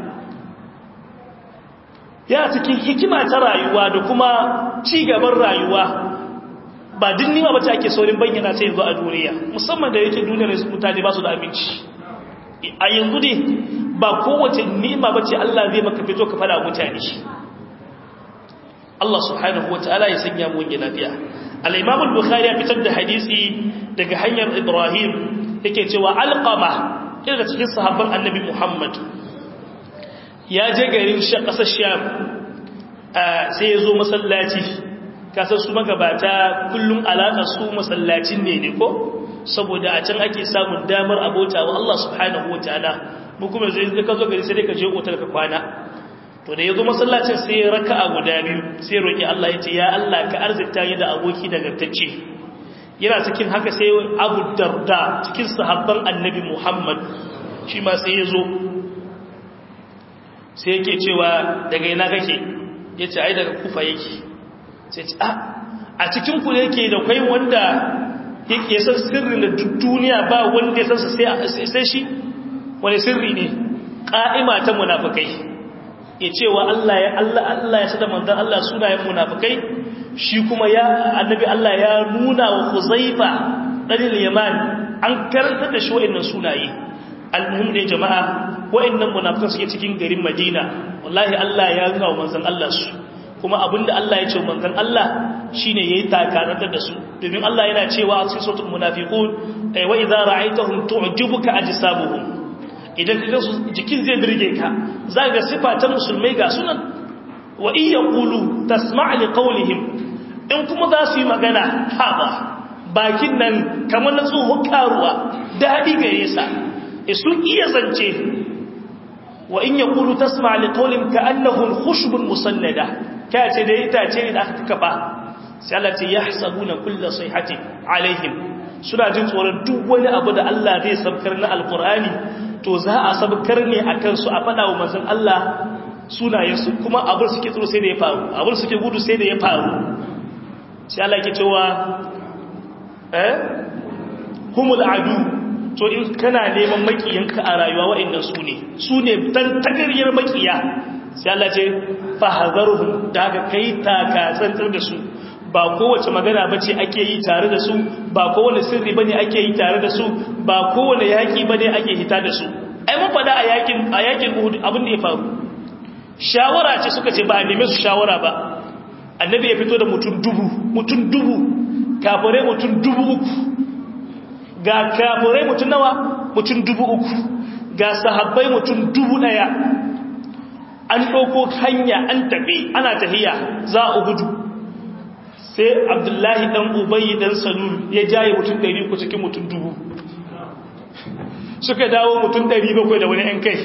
ya cikin hikima ta rayuwa da kuma ci gaban rayuwa ba din nima bace ake saurin bayyana sai yanzu a duniya musamman da yake duniyar mutane ba su da aminci a yanzu ne ba kowace nima bace Allah zai maka fito ka fada mutane Allah subhanahu wataala ya sanya mu wani lafiya al-Imam al-Bukhari ya fitar da hadisi daga hanyar Ibrahim yake cewa alqama daga cikin sahabban Annabi Muhammad ya je garin ƙasar Sham sai ya zo masallaci kasar su magabata kullum alaƙa su masallacin ne ne ko saboda a can ake samun damar abota wa Allah subhanahu wataala mu kuma zai ka zo gari sai dai ka je otal ka kwana to da yazo masallacin sai ya raka'a guda biyu sai roki Allah yace ya Allah ka arzikta ni da aboki nagartacce yana cikin haka sai Abu Darda cikin sahabban Annabi Muhammad shi ma sai ya zo sai yake cewa daga ina kake yace ai daga Kufa yake sai ce a cikin ku yake da kai wanda yake san sirrin da duniya ba wanda ya san sai shi wani sirri ne ƙa'ima ta munafikai ya cewa Allah ya Allah Allah ya sada manzon Allah sunayen munafikai shi kuma ya annabi Allah ya nuna wa Huzaifa dan Yaman an karanta da shi wa'annan sunaye almuhim ne jama'a wa'annan munafikan suke cikin garin Madina wallahi Allah ya nuna wa manzon Allah su kuma abinda Allah ya ce manzon Allah shine yayi takarar da su domin Allah yana cewa a cikin suratul munafiqun ay wa idza ra'aytahum tu'jibuka ajsabuhum idan kaga su jikin zai birge ka zaka sifa ta musulmai ga sunan wa in yaqulu tasma' li qawlihim in kuma za su yi magana haba bakin nan kamar na tsohon karuwa dadi gare sa sun iya zance wa in yaqulu tasma' li qawlihim ka'annahum khushbun musannada ka ce da itace ne da aka kafa sai Allah ce yahsabuna kullu sayhati alaihim suna jin tsoron duk wani abu da Allah zai sabkar na alqur'ani to za a sabkar ne akan su a fada wa manzon Allah sunayensu kuma abin suke tsoro sai da ya faru abin suke gudu sai da ya faru sai Allah yake cewa eh humul adu to in kana neman makiyanka a rayuwa wa'annan su ne su ne tantagariyar makiya sai Allah ce fahazarhum da aka kai taka tsantsar da su ba kowace magana bace ake yi tare da su ba kowane sirri bane ake yi tare da su ba kowane yaki bane ake hita da su ai mun fada a yakin a yakin Uhud abin da ya faru shawara ce suka ce ba a neme su shawara ba annabi ya fito da mutum dubu mutum dubu kafirai mutum dubu uku ga kafirai mutum nawa mutum dubu uku ga sahabbai mutum dubu daya an ɗauko hanya an tafi ana tahiya za a gudu sai abdullahi ɗan ubayi ɗan salul ya jaye mutum ɗari ku cikin mutum dubu suka dawo mutum ɗari bakwai da wani ‘yan kai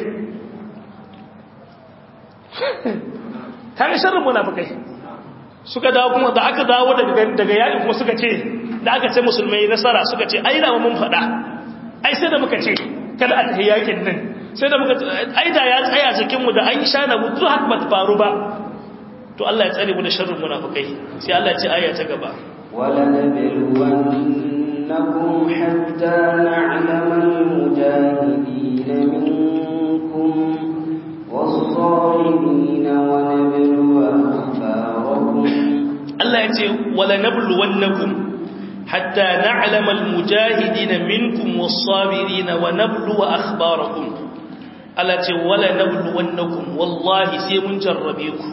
kare sharrin munafukai suka dawo kuma da aka dawo daga yaƙi kuma suka ce da aka ce musulmai nasara suka ce ai da mun faɗa ai sai da muka ce kada a tafi yaƙin nan sai da muka ai da ya tsaya cikinmu da an sha na mutu haka ba ta faru ba to Allah ya tsare mu da sharrin munafikai sai Allah ya ce aya ta gaba ولنبلونكم حتى نعلم المجاهدين منكم والصابرين ونبلو أخباركم Allah ya ce wala nabluwannakum hatta na'lama almujahidin minkum was-sabirin wa nabluwa akhbarakum Allah ce wala nabluwannakum wallahi sai mun jarrabe ku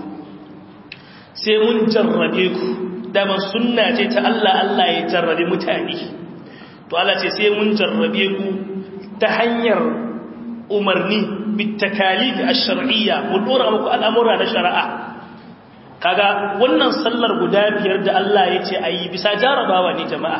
sai mun jarrabe ku dama sunna ce ta Allah Allah ya jarrabe mutane to Allah ce sai mun jarrabe ku ta hanyar umarni bitakalif ash-shar'iyya mu dora muku al'amura na shari'a kaga wannan sallar guda biyar da Allah ya ce ayi bisa jarabawa ne jama'a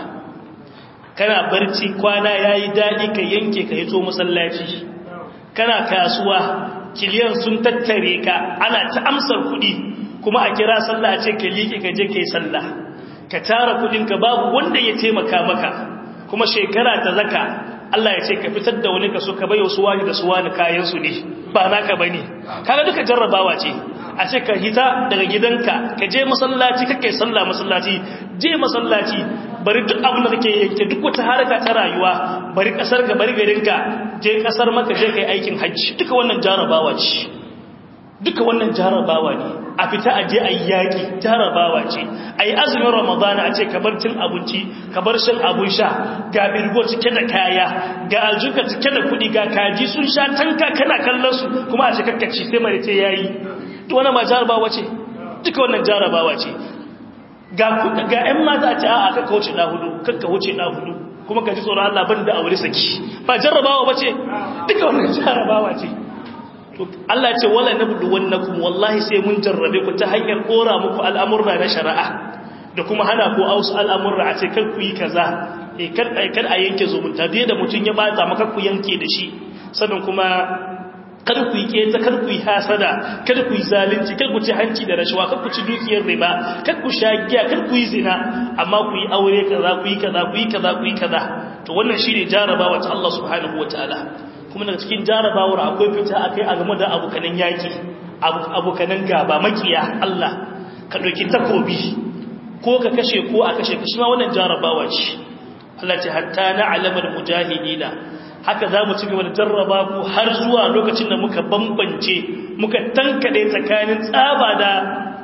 kana barci kwana yayi dadi ka yanke ka hito masallaci kana kasuwa kiliyan sun tattare ka ana ta amsar kuɗi kuma a kira sallah a ce ka liƙe ka je kai sallah ka tara kuɗin ka babu wanda ya taimaka maka kuma shekara ta zaka Allah ya ce ka fitar da wani kaso ka bayo su wani da su wani kayan su ne ba naka bane kaga duka jarrabawa ce a ce ka hita daga gidanka ka je masallaci kake sallah masallaci je masallaci bari duk abin da kake yanke duk wata haraka ta rayuwa bari kasar ka bari garinka je kasar maka je kai aikin hajji duka wannan jarrabawa ce duka wannan jarabawa ne a fita aje a yi yaƙi jarabawa ce a yi azumin ramadana a ce kabar cin abinci kabar shan abun sha ga birgo cike da kaya ga aljuka cike da kuɗi ga kaji sun sha tanka kana kallon su kuma a ce kakkaci sai mai ce yayi to wannan ma jarabawa ce duka wannan jarabawa ce ga ga ƴan mata a ce a'a kakka wuce na hudu kakka wuce na hudu kuma ka ji tsoron Allah ban da aure saki ba jarabawa ba ce duka wannan jarabawa ce to Allah ce wala nabluwannakum wallahi sai mun jarrabe ku ta hanyar kora muku al'amurra na shari'a da kuma hana ku aus al'amurra a ce kar ku yi kaza eh kar kar a yanke zumunta biye da mutun ya bata maka ku yanke da shi sannan kuma kar ku yi keta kar ku yi hasada kar ku yi zalunci kar ku ci hanci da rashawa kar ku ci dukiyar riba kar ku sha giya kar ku yi zina amma ku yi aure kaza ku yi kaza ku yi kaza ku yi kaza to wannan shine jarabawa ta Allah subhanahu wataala kuma daga cikin jarabawar akwai fita akai a game da abokanan yaki abokanan gaba makiya Allah ka dauki takobi ko ka kashe ko a kashe kashi ma wannan jarabawa ce Allah ce hatta na alamar mujahidina haka za mu ci gaba da jarraba ku har zuwa lokacin da muka bambance muka tankade tsakanin tsaba da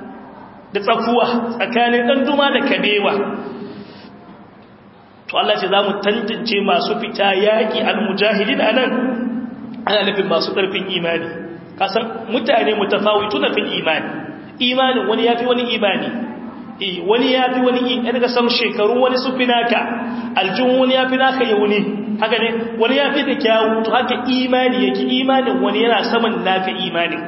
da tsakuwa tsakanin dan duma da kabewa to Allah ce za mu tantance masu fita yaƙi al-mujahidin anan ana nufin masu ƙarfin imani kasan mutane mutafawitu na fil imani imanin wani yafi wani imani eh wani yafi wani in daga san shekaru wani su finaka aljun wani yafi naka yauni haka ne wani yafi da kyawu to haka imani yake imanin wani yana saman naka imanin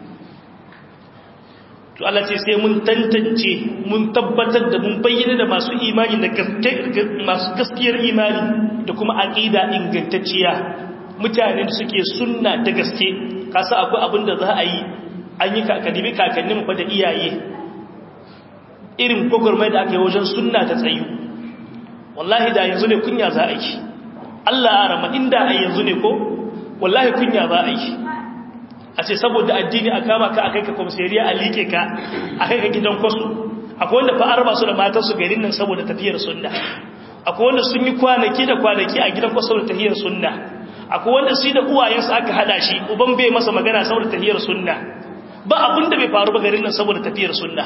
to Allah ce sai mun tantance mun tabbatar da mun bayyana da masu imani da masu gaskiyar imani da kuma aqida ingantacciya mutane da suke sunna da gaske kasa akwai abin da za a yi an yi kakadimi kakannin fa da iyaye irin gogormai da aka yi wajen sunna ta tsayu wallahi da yanzu ne kunya za a yi Allah ya rama inda a yanzu ne ko wallahi kunya za a yi a ce saboda addini a kama ka a kai ka komisariya a liƙe ka a kai ka gidan kwasu akwai wanda fa'ar ba su da matansu garin nan saboda tafiyar sunna akwai wanda sun yi kwanaki da kwanaki a gidan kwasu da tafiyar sunna akwai wanda su da uwayensu aka hada shi uban bai masa magana saboda tafiyar sunna ba abin da bai faru ba garin nan saboda tafiyar sunna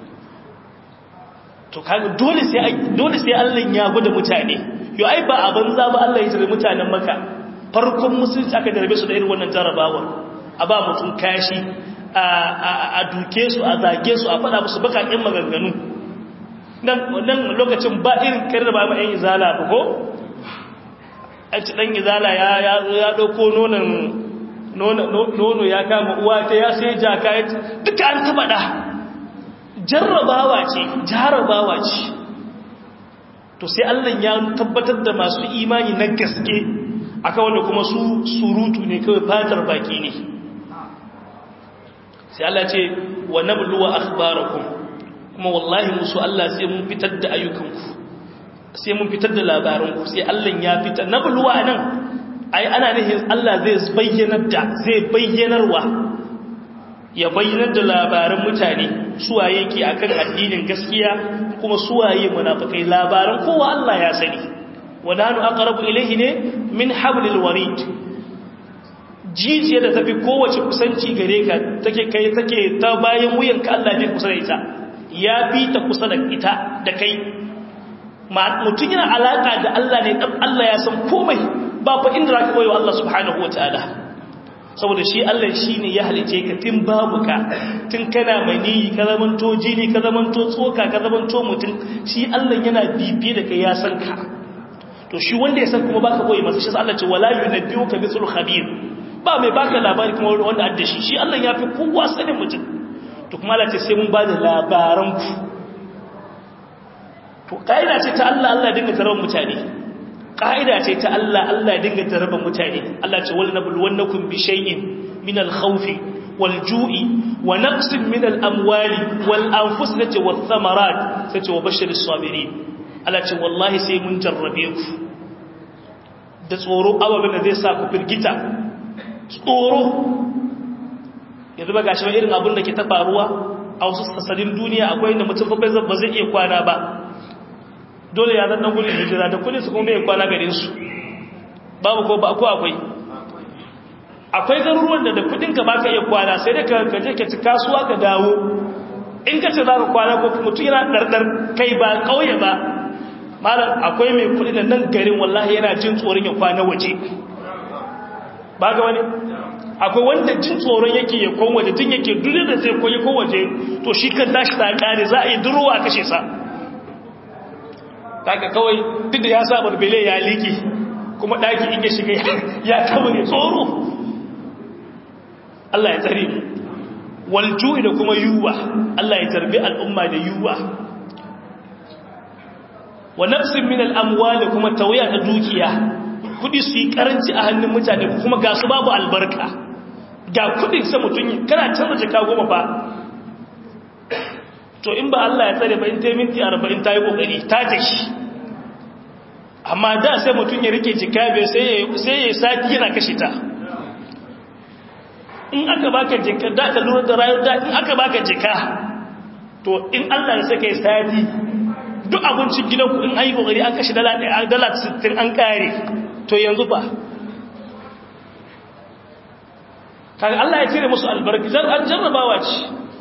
to kaga dole sai dole sai Allah ya gwada mutane yo ai ba a banza ba Allah ya jira mutanen maka farkon musulunci aka darbe su da irin wannan jarabawar a ba mutum kashi a duke su a zage su a faɗa musu bakaƙin maganganu nan lokacin ba irin kare da ba ma 'yan izala ba ko? a ci ɗan izala ya ɗauko nono ya kama uwa ta ya sai jaka ya duka an taɓa ɗa jarrabawa ce jarrabawa ce to sai allah ya tabbatar da masu imani na gaske aka wanda kuma su surutu ne kawai fatar baki ne sai Allah ce wa nabluwa akhbarakum kuma wallahi musu Allah sai mun fitar da ayyukanku sai mun fitar da labaranku sai Allah ya fitar nabluwa nan ai ana nihin Allah zai bayyanar da zai bayyanarwa ya bayyana da labaran mutane suwaye ke akan addinin gaskiya kuma suwaye munafikai labaran kowa Allah ya sani wadanu aqrabu ilayhi ne min hablil warid jijiya da tafi kowace kusanci gare ka take kai take ta bayan wuyanka Allah ne kusa da ita ya fi ta kusa da ita da kai mutum yana alaka da Allah ne dan Allah ya san komai ba fa inda zaka koyi wa Allah subhanahu wataala saboda shi Allah shine ya halice ka tun babu ka tun kana mani ka zamanto jini ka zamanto tsoka ka zamanto mutum shi Allah yana bibiye da kai ya san ka to shi wanda ya san kuma baka koyi masa shi Allah ce wala yunabbiuka mithlu khabir ba mai baka labari kuma wanda adda shi shi Allah ya fi kowa sanin mutum to kuma Allah ce sai mun ba da labaran ku to kaida ce ta Allah Allah dinga tarawa mutane kaida ce ta Allah Allah dinga tarawa mutane Allah ce wal nabluwannakum bi shay'in min al khawfi wal ju'i wa naqsin min al amwali wal anfusati wath thamarat sai ce wa bashiris sabirin Allah ce wallahi sai mun jarrabe ku da tsoro ababen da zai sa ku firgita tsoro yanzu ba ga shi irin abin da ke ta faruwa a wasu sassanin duniya akwai inda mutum fa ba zai iya kwana ba dole ya zanna gudun hijira da kudin su kuma mai kwana gare su babu ko ba ko akwai akwai garuruwan da da kudin ka baka iya kwana sai dai ka je ka ci kasuwa ka dawo in ka ce za ka kwana ko mutum yana ɗarɗar kai ba ƙauye ba malam akwai mai kudi da nan garin wallahi yana jin tsoron ya kwana waje ba ga wani akwai wanda jin tsoron yake ya kon waje tun yake duk da zai koyi ko waje to shi kan tashi ta kare za a yi durowa kashe sa daga kawai duk da ya sa barbele ya liki kuma daki in ya shiga ya kabare tsoro Allah ya tsare mu walju'i da kuma yuwa Allah ya tarbi al'umma da yuwa wa nafsin min al'amwal kuma tawaya ta dukiya kudi su yi karanci a hannun mutane kuma ga su babu albarka ga kudin sa mutum kana canza jaka goma ba to in ba Allah ya tsare ba in ta yi minti arba'in ta yi kokari ta tashi amma da sai mutum ya rike jika bai sai ya yi sati yana kashe ta in aka baka jika da ka lura da rayuwar da in aka baka jika to in Allah ya saka sati duk abincin gidanku in an yi kokari an kashe dala 60 an kare to yanzu fa kaga Allah ya cire musu albarki zan an jarrabawa ce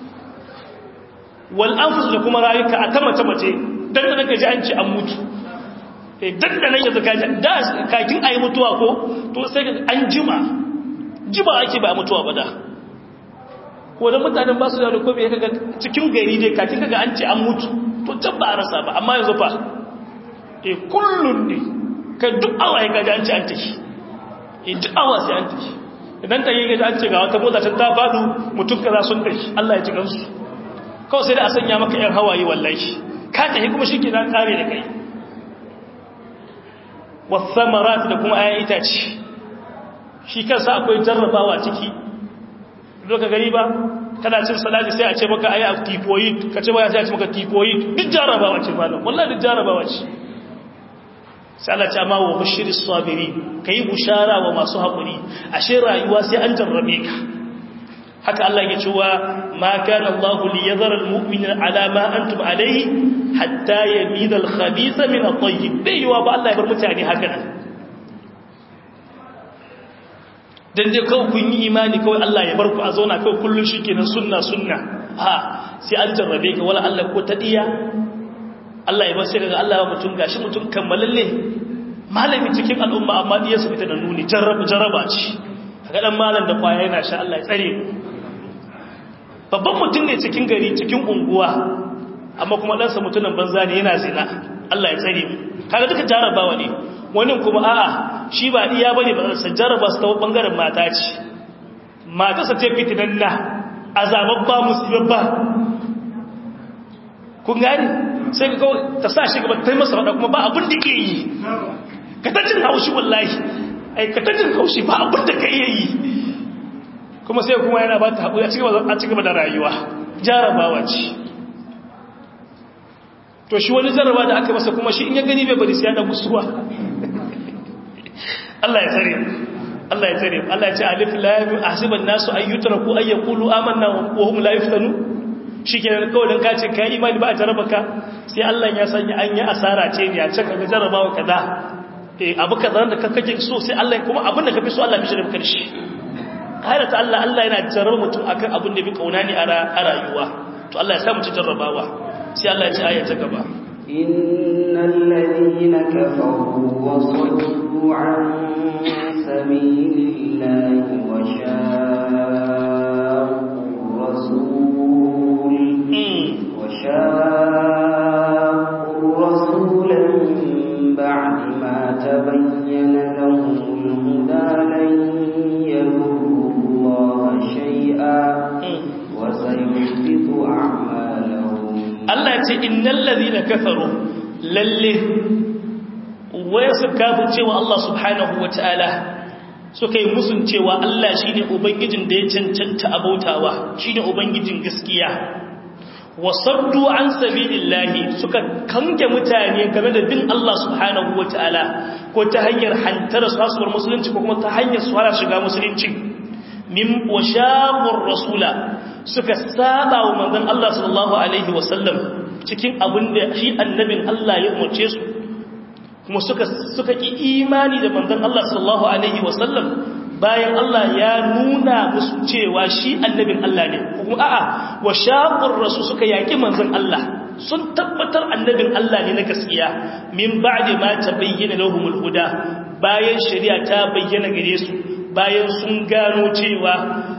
wal anfus da kuma rayuka a tamata mace dan da nake ji an ce an mutu eh dan da nan yanzu kaji da kakin ayi mutuwa ko to sai an jima jima ake ba mutuwa ba da ko da mutanen ba su da ko bai kaga cikin gari dai kakin kaga an ce an mutu to can ba a rasa ba amma yanzu fa eh kullun ne kai duk awa ya gaji an ce an tashi eh duk awa sai an tashi idan ta yi gaji an ce ga wata mota can ta faɗu mutum kaza sun tashi Allah ya ci gansu kawai sai da a sanya maka yan hawaye wallahi ka tafi kuma shi ke na kare da kai wasamarat da kuma ayan itace shi kansa akwai jarrabawa ciki ka gani ba kana cin salati sai a ce maka ayi a typhoid ka ce ba sai a ce maka typhoid duk jarrabawa ce malam wallahi duk jarrabawa ce sai Allah ce amma wa bashiris sabiri kai bushara wa masu hakuri ashe rayuwa sai an jarrabe ka haka Allah ya cewa ma kana Allah li yadhara almu'mina ala ma antum alayhi hatta yamida alkhabitha min at-tayyib bai yiwa ba Allah ya bar mutane haka nan dan dai kawai kun yi imani kawai Allah ya bar ku a zauna kawai kullun shikenan sunna sunna ha sai an jarrabe ka wala Allah ko ta diya Allah ya bar sai daga Allah ya mutum gashi mutum kammalalle malami cikin al'umma amma diya su fita da nuni jarraba jarraba ce kaga dan malam da kwaya yana sha Allah ya tsare mu babban mutum ne cikin gari cikin unguwa amma kuma ɗansa mutumin banza ne yana zina Allah ya tsare mu kaga duka jarabawa ne wani kuma a'a shi ba iya bane ba sa jaraba su ta bangaren mata ce mata sa ce fitinan na azababba musibabba kun gani sai ka kawai ta sa shi gaba ta yi masa faɗa kuma ba abin da ke yi ka ta jin haushi wallahi ai ka ta jin haushi ba abin da ka iya yi kuma sai kuma yana ba ta haƙuri a cigaba da rayuwa jarabawa ce to shi wani jarraba da aka masa kuma shi in ya gani bai bari sai ya da gusuwa Allah ya tsare Allah ya tsare Allah ya ce alif lam ahsiban nasu ay yutraku ay yaqulu amanna wa hum la yuftanu shikenan kawai dan kace kai imani ba a jarraba ka sai Allah ya sanya an yi asara ce ne a ce kaga jarrabawa kaza eh abu kaza da kake so sai Allah kuma abin da kafi so Allah ya shirye maka shi ta Allah Allah yana jarraba mutum akan abin da bi kauna ne a rayuwa to Allah ya sa mu ci jarrabawa sai Allah ya ci aya ta gaba innal ladina kafaru wa saddu an sabilillahi wa shaqqu rasul wa shaqqu rasul min ba'di ma tabayyana lahum al-huda lan yadurru Allah shay'a wa sayuhbitu a'malahum Allah ce innal ladhina kafaru lalle waya su kafin cewa Allah subhanahu wataala suka yi musun cewa Allah shine ubangijin da ya cancanta abautawa shine ubangijin gaskiya wasaddu an sabilillahi suka kange mutane game da bin Allah subhanahu wataala ko ta hanyar hantara sasuwar musulunci ko kuma ta hanyar su fara shiga musulunci min washaqur rasula suka saba wa manzon Allah sallallahu alaihi wasallam cikin abin da shi annabin Allah ya umarce su kuma suka suka ki imani da manzon Allah sallallahu alaihi wasallam bayan Allah ya nuna musu cewa shi annabin Allah ne kuma a'a wa shaqur rasul suka yaki manzon Allah sun tabbatar annabin Allah ne na gaskiya min ba'di ma tabayyana lahumul huda bayan shari'a ta bayyana gare su bayan sun gano cewa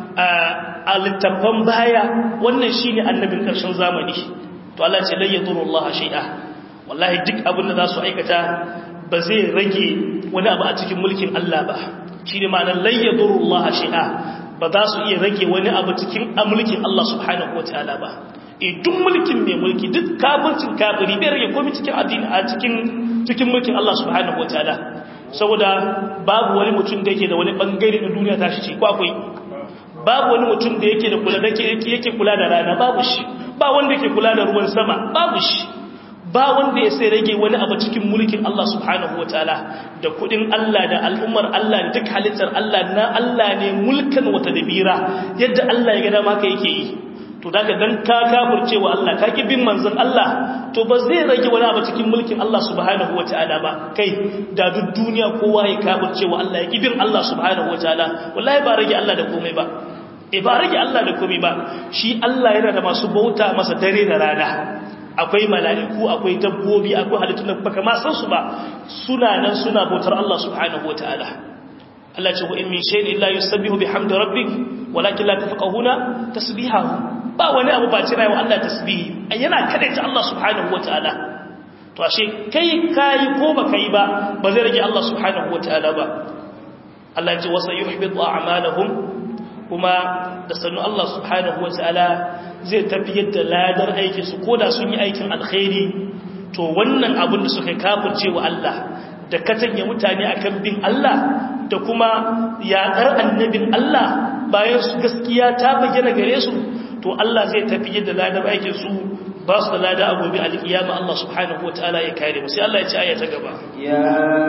a littafan baya wannan shine annabin karshen zamani to Allah ce la yadurullah shay'a wallahi duk abin da za su aikata ba zai rage wani abu a cikin mulkin Allah ba shine ma'anar la yadurullah shay'a ba za su iya rage wani abu cikin mulkin Allah subhanahu wataala ba e duk mulkin mai mulki duk kafircin kafiri bai rage komai cikin addini a cikin cikin mulkin Allah subhanahu wataala saboda babu wani mutum da yake da wani bangare na duniya tashi ce ko akwai babu wani mutum da yake da kula da yake kula da rana babu shi ba wanda yake kula da ruwan sama babu shi ba wanda ya sai rage wani abu cikin mulkin Allah subhanahu wataala da kudin Allah da al'ummar Allah da duk halittar Allah na Allah ne mulkan wata dabira yadda Allah ya ga dama ka yake yi to daga dan ka kafirce wa Allah ka ki bin manzon Allah to ba zai rage wani abu cikin mulkin Allah subhanahu wataala ba kai da duk duniya kowa ya kafirce wa Allah ya ki bin Allah subhanahu wataala wallahi ba rage Allah da komai ba e ba rage Allah da komai ba shi Allah yana da masu bauta masa dare da rana akwai mala'iku akwai dabbobi akwai halittun da baka ma san su ba suna nan suna bautar Allah subhanahu wataala Allah ce wa in min shay'in illa yusabbihu bihamdi rabbik walakin la tafqahuna tasbihahu ba wani abu ba cira wa Allah tasbihi yana kadaita Allah subhanahu wataala to ashe kai kai ko ba kai ba ba zai rage Allah subhanahu wataala ba Allah ya ce wasa yuhbitu a'malahum kuma da sanu Allah subhanahu wataala zai tafi yadda ladar aikin su koda sun yi aikin alkhairi to wannan abin da suka kafirce wa Allah da katanya mutane akan bin Allah da kuma yaƙar annabin Allah bayan su gaskiya ta bayyana gare su to Allah zai tafi yadda ladar aikin su ba su da lada a gobe alƙiyama Allah subhanahu wataala ya kare mu sai Allah ya ci aya ta gaba ya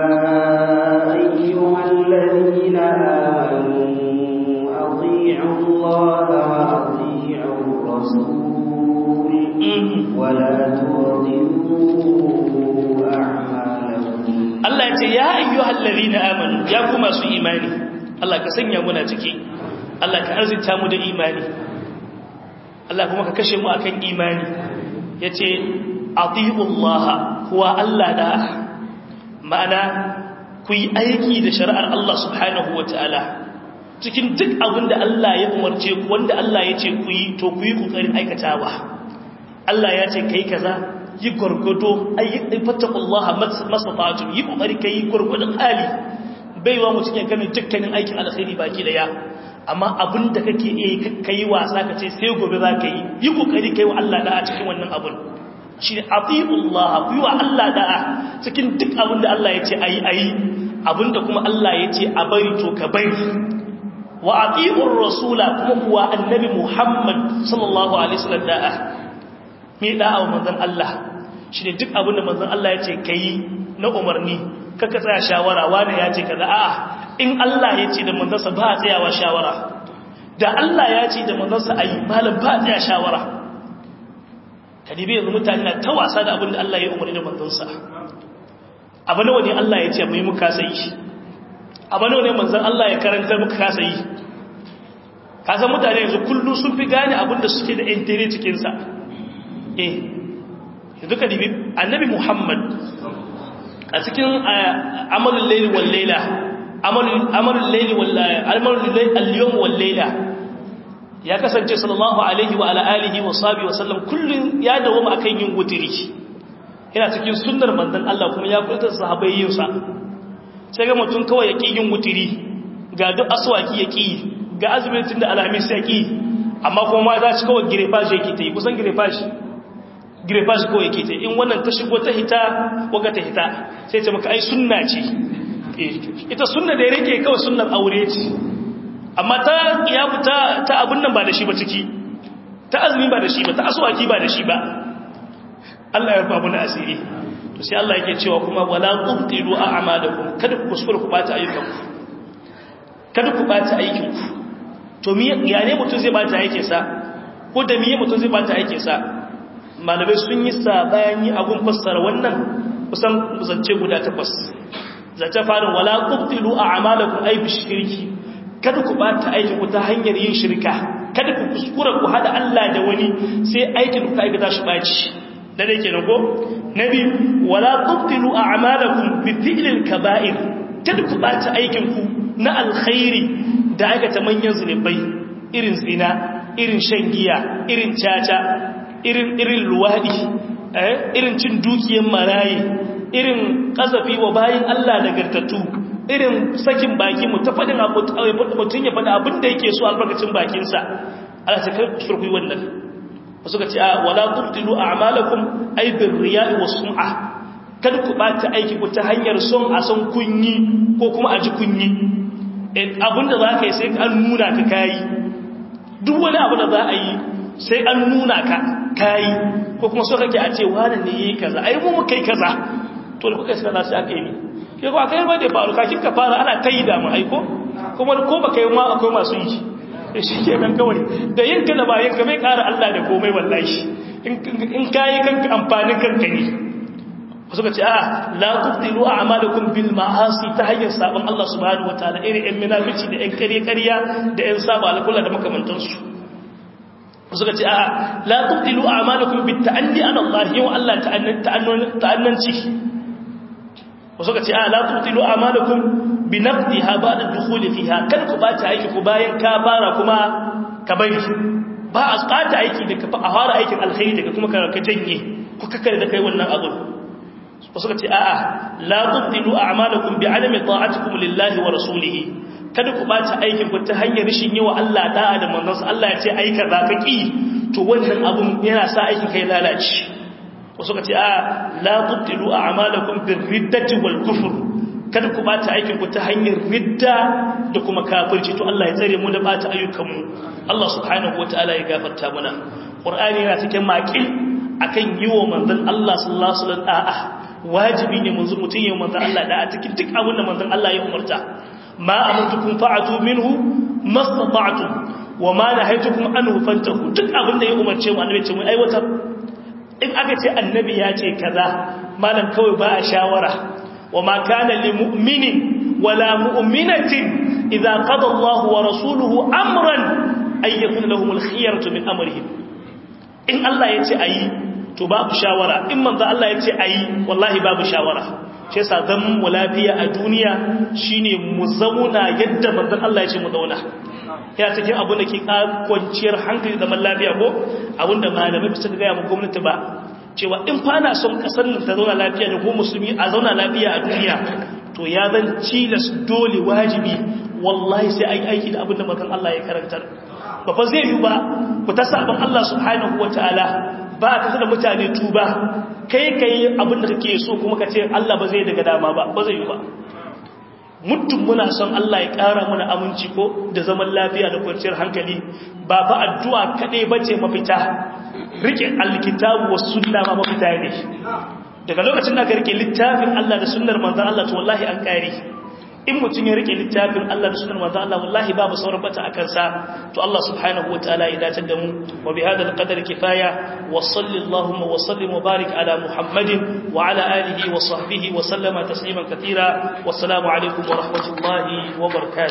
ayyuhal ladina amanu ati'u Allah wa ati'u rasul wa la tudilu a'malakum Allah ya ce ya ayyuhal ladina amanu ya kuma su imani Allah ka sanya muna ciki Allah ka arzita mu da imani Allah kuma ka kashe mu akan imani yace atiullaha huwa Allah da ma'ana ku yi aiki da shari'ar Allah subhanahu wataala cikin duk abin da Allah ya umarce ku wanda Allah ya ce ku yi to ku yi kokarin aikatawa Allah ya ce kai kaza yi gwargwado fattakullaha mastata'atun yi kokari kai gwargwadon hali baiwa mutum ya gane dukkanin aikin alkhairi baki daya amma abin da kake iya kai wasa ka ce sai gobe za ka yi yi kokari kai wa Allah da'a cikin wannan abun shi ne atiullaha ku yi wa Allah da'a cikin duk abin da Allah ya ce ayi ayi abin da kuma Allah ya ce a bari to ka bari wa atiur rasula kuma kuwa annabi Muhammad sallallahu alaihi wasallam da'a me da'a wa manzon Allah shi ne duk abin da manzon Allah ya ce kai na umarni kaka tsaya shawara wani ya ce kaza a'a in Allah ya ce da manzansa ba a tsayawa shawara da Allah ya ce da manzansa ayi malam ba a tsaya shawara kadibi yanzu mutane na ta wasa da abin da Allah ya umarni da manzansa abu nawa ne Allah ya ce mai muka sai abu nawa ne manzan Allah ya karanta muka kasa yi kasan mutane yanzu kullu sun fi gane abin da suke da intere cikin sa eh yanzu kadibi annabi Muhammad a cikin amalul layli wal layla amalul layli wal amalul layli al-yawm wal layla ya kasance sallallahu alaihi wa alihi wa sahbihi wa sallam kullun ya dawo akan yin wutiri yana cikin sunnar manzon Allah kuma ya kulta sahabbai yin sa sai ga mutum kawai yake yin wutiri ga duk aswaki yake ga azumin da alhamis yake amma kuma ma za shi kawai girefashi yake ta yi kusan girefashi girefashi kawai yake ta in wannan ta shigo ta hita waga ta hita sai ce maka ai sunna ce ita sunna da ya rike kawai sunnar aure ce amma ta ya fita ta abin nan ba da shi ba ciki ta azumi ba da shi ba ta aswaki ba da shi ba Allah ya rufa mana asiri to sai Allah yake cewa kuma wala tubtilu a'malakum kada ku kuskura ku bata ayyukanku kada ku bata aikinku to me ya ne mutum zai bata aikin sa ko da me mutum zai bata aikin sa malamai sun yi sabani abun fassara wannan kusan zance guda takwas zance farin wala tubtilu a'malakum ay bishirki kada ku bata aikin ku ta hanyar yin shirka kada ku kuskura ku hada Allah da wani sai aikin ku aikata shi baci da dai kenan ko nabi wala tubtilu a'malakum bi fi'lil kaba'ir kada ku bata aikin ku na alkhairi da aikata manyan zunubai irin zina irin shan giya irin caca irin irin luwadi eh irin cin dukiyar marayi irin kasafi wa bayin Allah nagartattu irin sakin baki mu ta faɗin mutum ya faɗa abin da yake so albarkacin bakinsa ala ta kai shirku wannan wasu ka ce a wala tubtilu a'malakum ay bir riya'i was sum'a kada ku bata aiki ku ta hanyar son a son kunyi ko kuma a ji kunyi abin da za ka yi sai an nuna ka kayi duk wani abu da za a yi sai an nuna ka kayi ko kuma so kake a ce wani ne yi kaza ai mu muka yi kaza to da kuka yi kaza sai aka yi ke ko aka yi ba da faru kakin ka fara ana ta yi da mu aiko kuma ko baka yi ma akwai masu yi shi ke nan kawai da yin ka da bayan ka bai kara Allah da komai wallahi in kayi kanka amfanin kanka ne wasu ka ce a la tubtilu a'malakum bil ma'asi ta hanyar sabon Allah subhanahu wataala irin ɗan munafici da ɗan ƙarya ƙarya da ɗan saba alƙula da makamantansu wasu ka ce a la tubtilu a'malakum bit ta'anni ala Allah yau Allah ta'annanci wasu ka ce a la tubtilu a'malakum bi naqdiha ba'da dukhuli fiha kada ku bata aiki ku bayan ka fara kuma ka bari ba a tsata aiki da ka fara aikin alkhairi daga kuma ka janye ku kakkare da kai wannan abu wasu ka ce a'a la tubtilu a'malakum bi adami ta'atikum lillahi wa rasulihi kada ku bata aikin ku ta hanyar rishin yawa Allah da'a da manzon Allah ya ce ai kaza ka ki to wannan abun yana sa aikin kai lalace wasu ka ce a'a la tubtilu a'malakum bir riddati wal kufr kada ku bata aikin ku ta hanyar ridda da kuma kafirci to Allah ya tsare mu da bata ayyukan mu Allah subhanahu wataala ya gafarta mana Qur'ani yana cikin maqil akan yiwo manzon Allah sallallahu alaihi wasallam a'a wajibi ne manzo mutum ya manzan Allah da a cikin duk abin da manzan Allah ya umarta ma amartukum fa'atu minhu mastata'tum wa ma nahaytukum anhu fantahu duk abin da ya umarce mu annabi ce mu aiwatar in aka ce annabi ya ce kaza malam kawai ba a shawara wa ma kana lil mu'minin wala mu'minatin idza qada Allah wa rasuluhu amran ay yakun lahum al khiyaratu min amrihim in Allah ya ce ayi to babu shawara in manzo Allah ya ce ayi wallahi babu shawara shi yasa zaman mu lafiya a duniya shine mu zauna yadda manzo Allah ya ce mu zauna ya cikin abin da ke kwanciyar hankali zaman lafiya ko abinda malamai bisa ga mu gwamnati ba cewa in fa na son kasar nan ta zauna lafiya da ko musulmi a zauna lafiya a duniya to ya zan cilas dole wajibi wallahi sai ai aiki da abin da manzo Allah ya karantar ba fa zai yi ba ku ta sabon Allah subhanahu wataala ba ka da mutane tuba kai kai abin da kake so kuma ka ce Allah ba zai daga dama ba ba zai yi ba muddin muna son Allah ya ƙara mana aminci ko da zaman lafiya da kwanciyar hankali ba fa addu'a kaɗai ba ce mafita rike alkitabu wa sunna ma mafita ne daga lokacin da ka rike littafin Allah da sunnar manzon Allah to wallahi an kare in mutum ya rike littafin Allah da sunnar manzon Allah wallahi babu sauran bata akan sa to Allah subhanahu wataala ya dace da mu wa bi hadha alqadar kifaya wa sallallahu wa sallim wa barik ala muhammadin wa ala alihi wa sahbihi wa sallama tasliman katira wassalamu alaikum wa rahmatullahi wa barakatuh